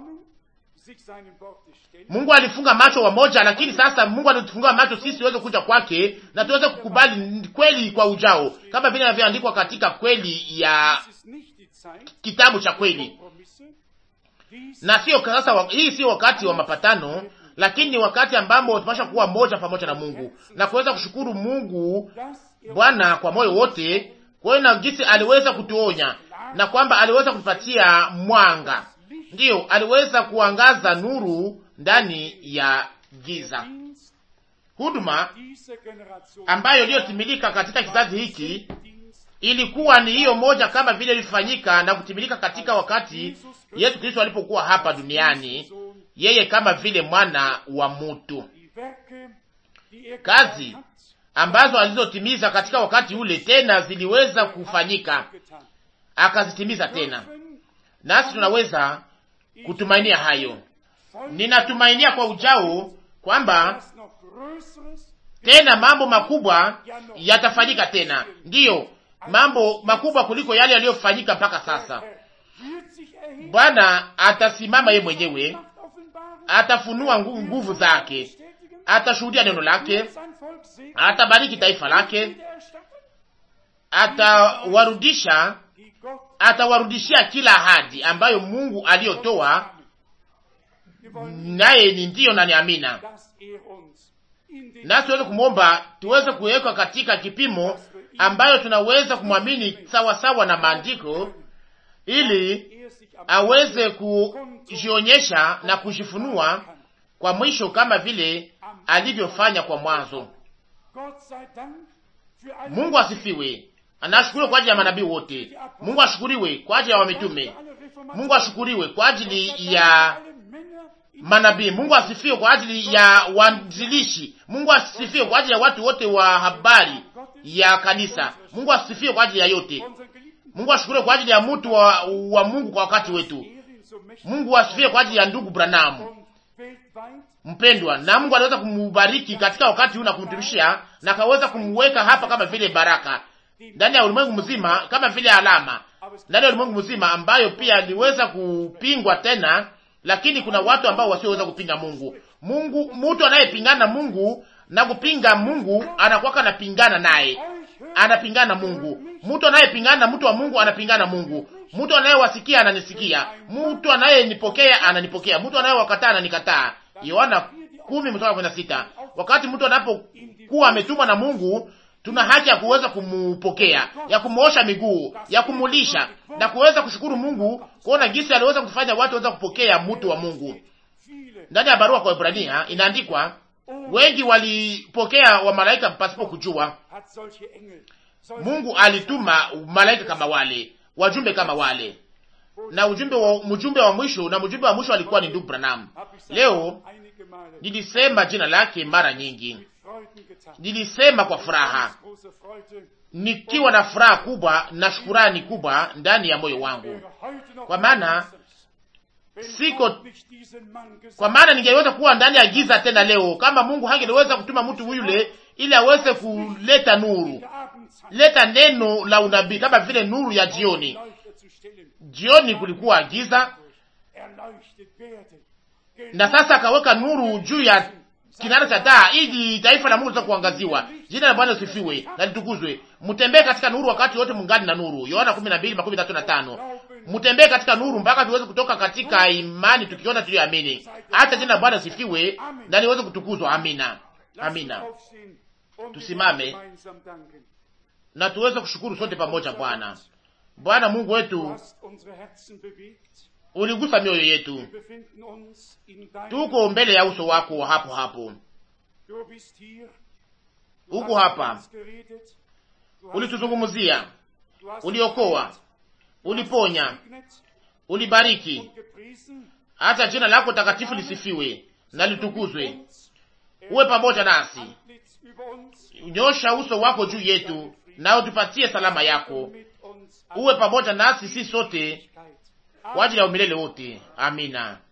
Mungu alifunga macho wamoja, lakini sasa Mungu alitufungua macho sisi tuweze kuja kwake na tuweze kukubali kweli kwa ujao, kama vile inavyoandikwa katika kweli ya kitabu cha kweli. Na sio sasa, hii sio wakati wa mapatano, lakini ni wakati ambamo tunapaswa kuwa moja pamoja na Mungu na kuweza kushukuru Mungu Bwana kwa moyo wote, kwa na jinsi aliweza kutuonya na kwamba aliweza kutupatia mwanga ndiyo aliweza kuangaza nuru ndani ya giza. Huduma ambayo iliyotimilika katika kizazi hiki ilikuwa ni hiyo moja, kama vile ilifanyika na kutimilika katika wakati Yesu Kristo alipokuwa hapa duniani, yeye kama vile mwana wa mutu. Kazi ambazo alizotimiza katika wakati ule tena ziliweza kufanyika, akazitimiza tena, nasi tunaweza kutumainia hayo. Ninatumainia kwa ujao kwamba tena mambo makubwa yatafanyika tena, ndiyo mambo makubwa kuliko yale yaliyofanyika mpaka sasa. Bwana atasimama yeye mwenyewe, atafunua nguvu zake, atashuhudia neno lake, atabariki taifa lake, atawarudisha atawarudishia kila ahadi ambayo Mungu aliyotoa, naye ni ndiyo na ni amina. Nasi tuweze kumwomba tuweze kuwekwa katika kipimo ambayo tunaweza kumwamini sawasawa na maandiko, ili aweze kujionyesha na kujifunua kwa mwisho kama vile alivyofanya kwa mwanzo. Mungu asifiwe. Anashukuriwe kwa ajili ya manabii wote. Mungu ashukuriwe kwa ajili ya wamitume. Mungu ashukuriwe kwa ajili ya manabii. Mungu asifiwe kwa ajili ya waanzilishi. Mungu asifiwe kwa ajili ya watu wote wa habari ya kanisa. Mungu asifiwe kwa ajili ya yote. Mungu ashukuriwe kwa ajili ya mtu wa, wa Mungu kwa wakati wetu. Mungu asifiwe kwa ajili ya ndugu Branamu mpendwa, na Mungu aliweza kumubariki katika wakati huu na kumtumishia na akaweza kumweka hapa kama vile baraka ndani ya ulimwengu mzima kama vile alama ndani ya ulimwengu mzima ambayo pia aliweza kupingwa tena, lakini kuna watu ambao wasioweza kupinga Mungu. Mungu, mtu anayepingana na Mungu na kupinga Mungu anakuwa anapingana naye, anapingana na Mungu. Mtu anayepingana na mtu wa Mungu anapingana na Mungu. Mtu anayewasikia ananisikia, mtu anayenipokea ananipokea, mtu anayewakataa ananikataa. Yohana kumi mstari kumi na sita. Wakati mtu anapokuwa ametumwa na Mungu tuna haki ya kuweza kumupokea, ya kumuosha miguu, ya kumulisha na kuweza kushukuru Mungu kuona jinsi aliweza kufanya watu waweza kupokea mtu wa Mungu. Ndani ya barua kwa Ibrania inaandikwa, wengi walipokea wa malaika pasipo kujua. Mungu alituma malaika kama wale, wajumbe kama wale, na ujumbe wa mjumbe wa mwisho na mjumbe wa mwisho alikuwa ni ndugu Branham. Leo nilisema jina lake mara nyingi nilisema kwa furaha, nikiwa na furaha kubwa na shukurani kubwa ndani ya moyo wangu, kwa maana siko kwa maana ningeweza kuwa ndani ya giza tena leo, kama Mungu hangeweza kutuma mtu yule ili aweze kuleta nuru, leta neno la unabii kama vile nuru ya jioni. Jioni kulikuwa giza, na sasa akaweka nuru juu ya kinara cha taa ili taifa la Mungu liweze kuangaziwa. Jina la Bwana lisifiwe na litukuzwe. Mtembee katika nuru wakati wote mungani na nuru. Yohana 12:35. Mtembee katika nuru mpaka tuweze kutoka katika imani tukiona tuliyoamini. Hata jina la Bwana lisifiwe na liweze kutukuzwa. Amina. Amina. Tusimame na tuweze kushukuru sote pamoja. Bwana, Bwana Mungu wetu, uligusa mioyo yetu, tuko mbele ya uso wako hapo hapo, uko hapa, ulituzungumzia, uliokoa, uliponya, ulibariki. Hata jina lako takatifu lisifiwe na litukuzwe. Uwe pamoja nasi, nyosha uso wako juu yetu, na utupatie salama yako. Uwe pamoja nasi si sote kwa ajili ya umilele wote. Amina.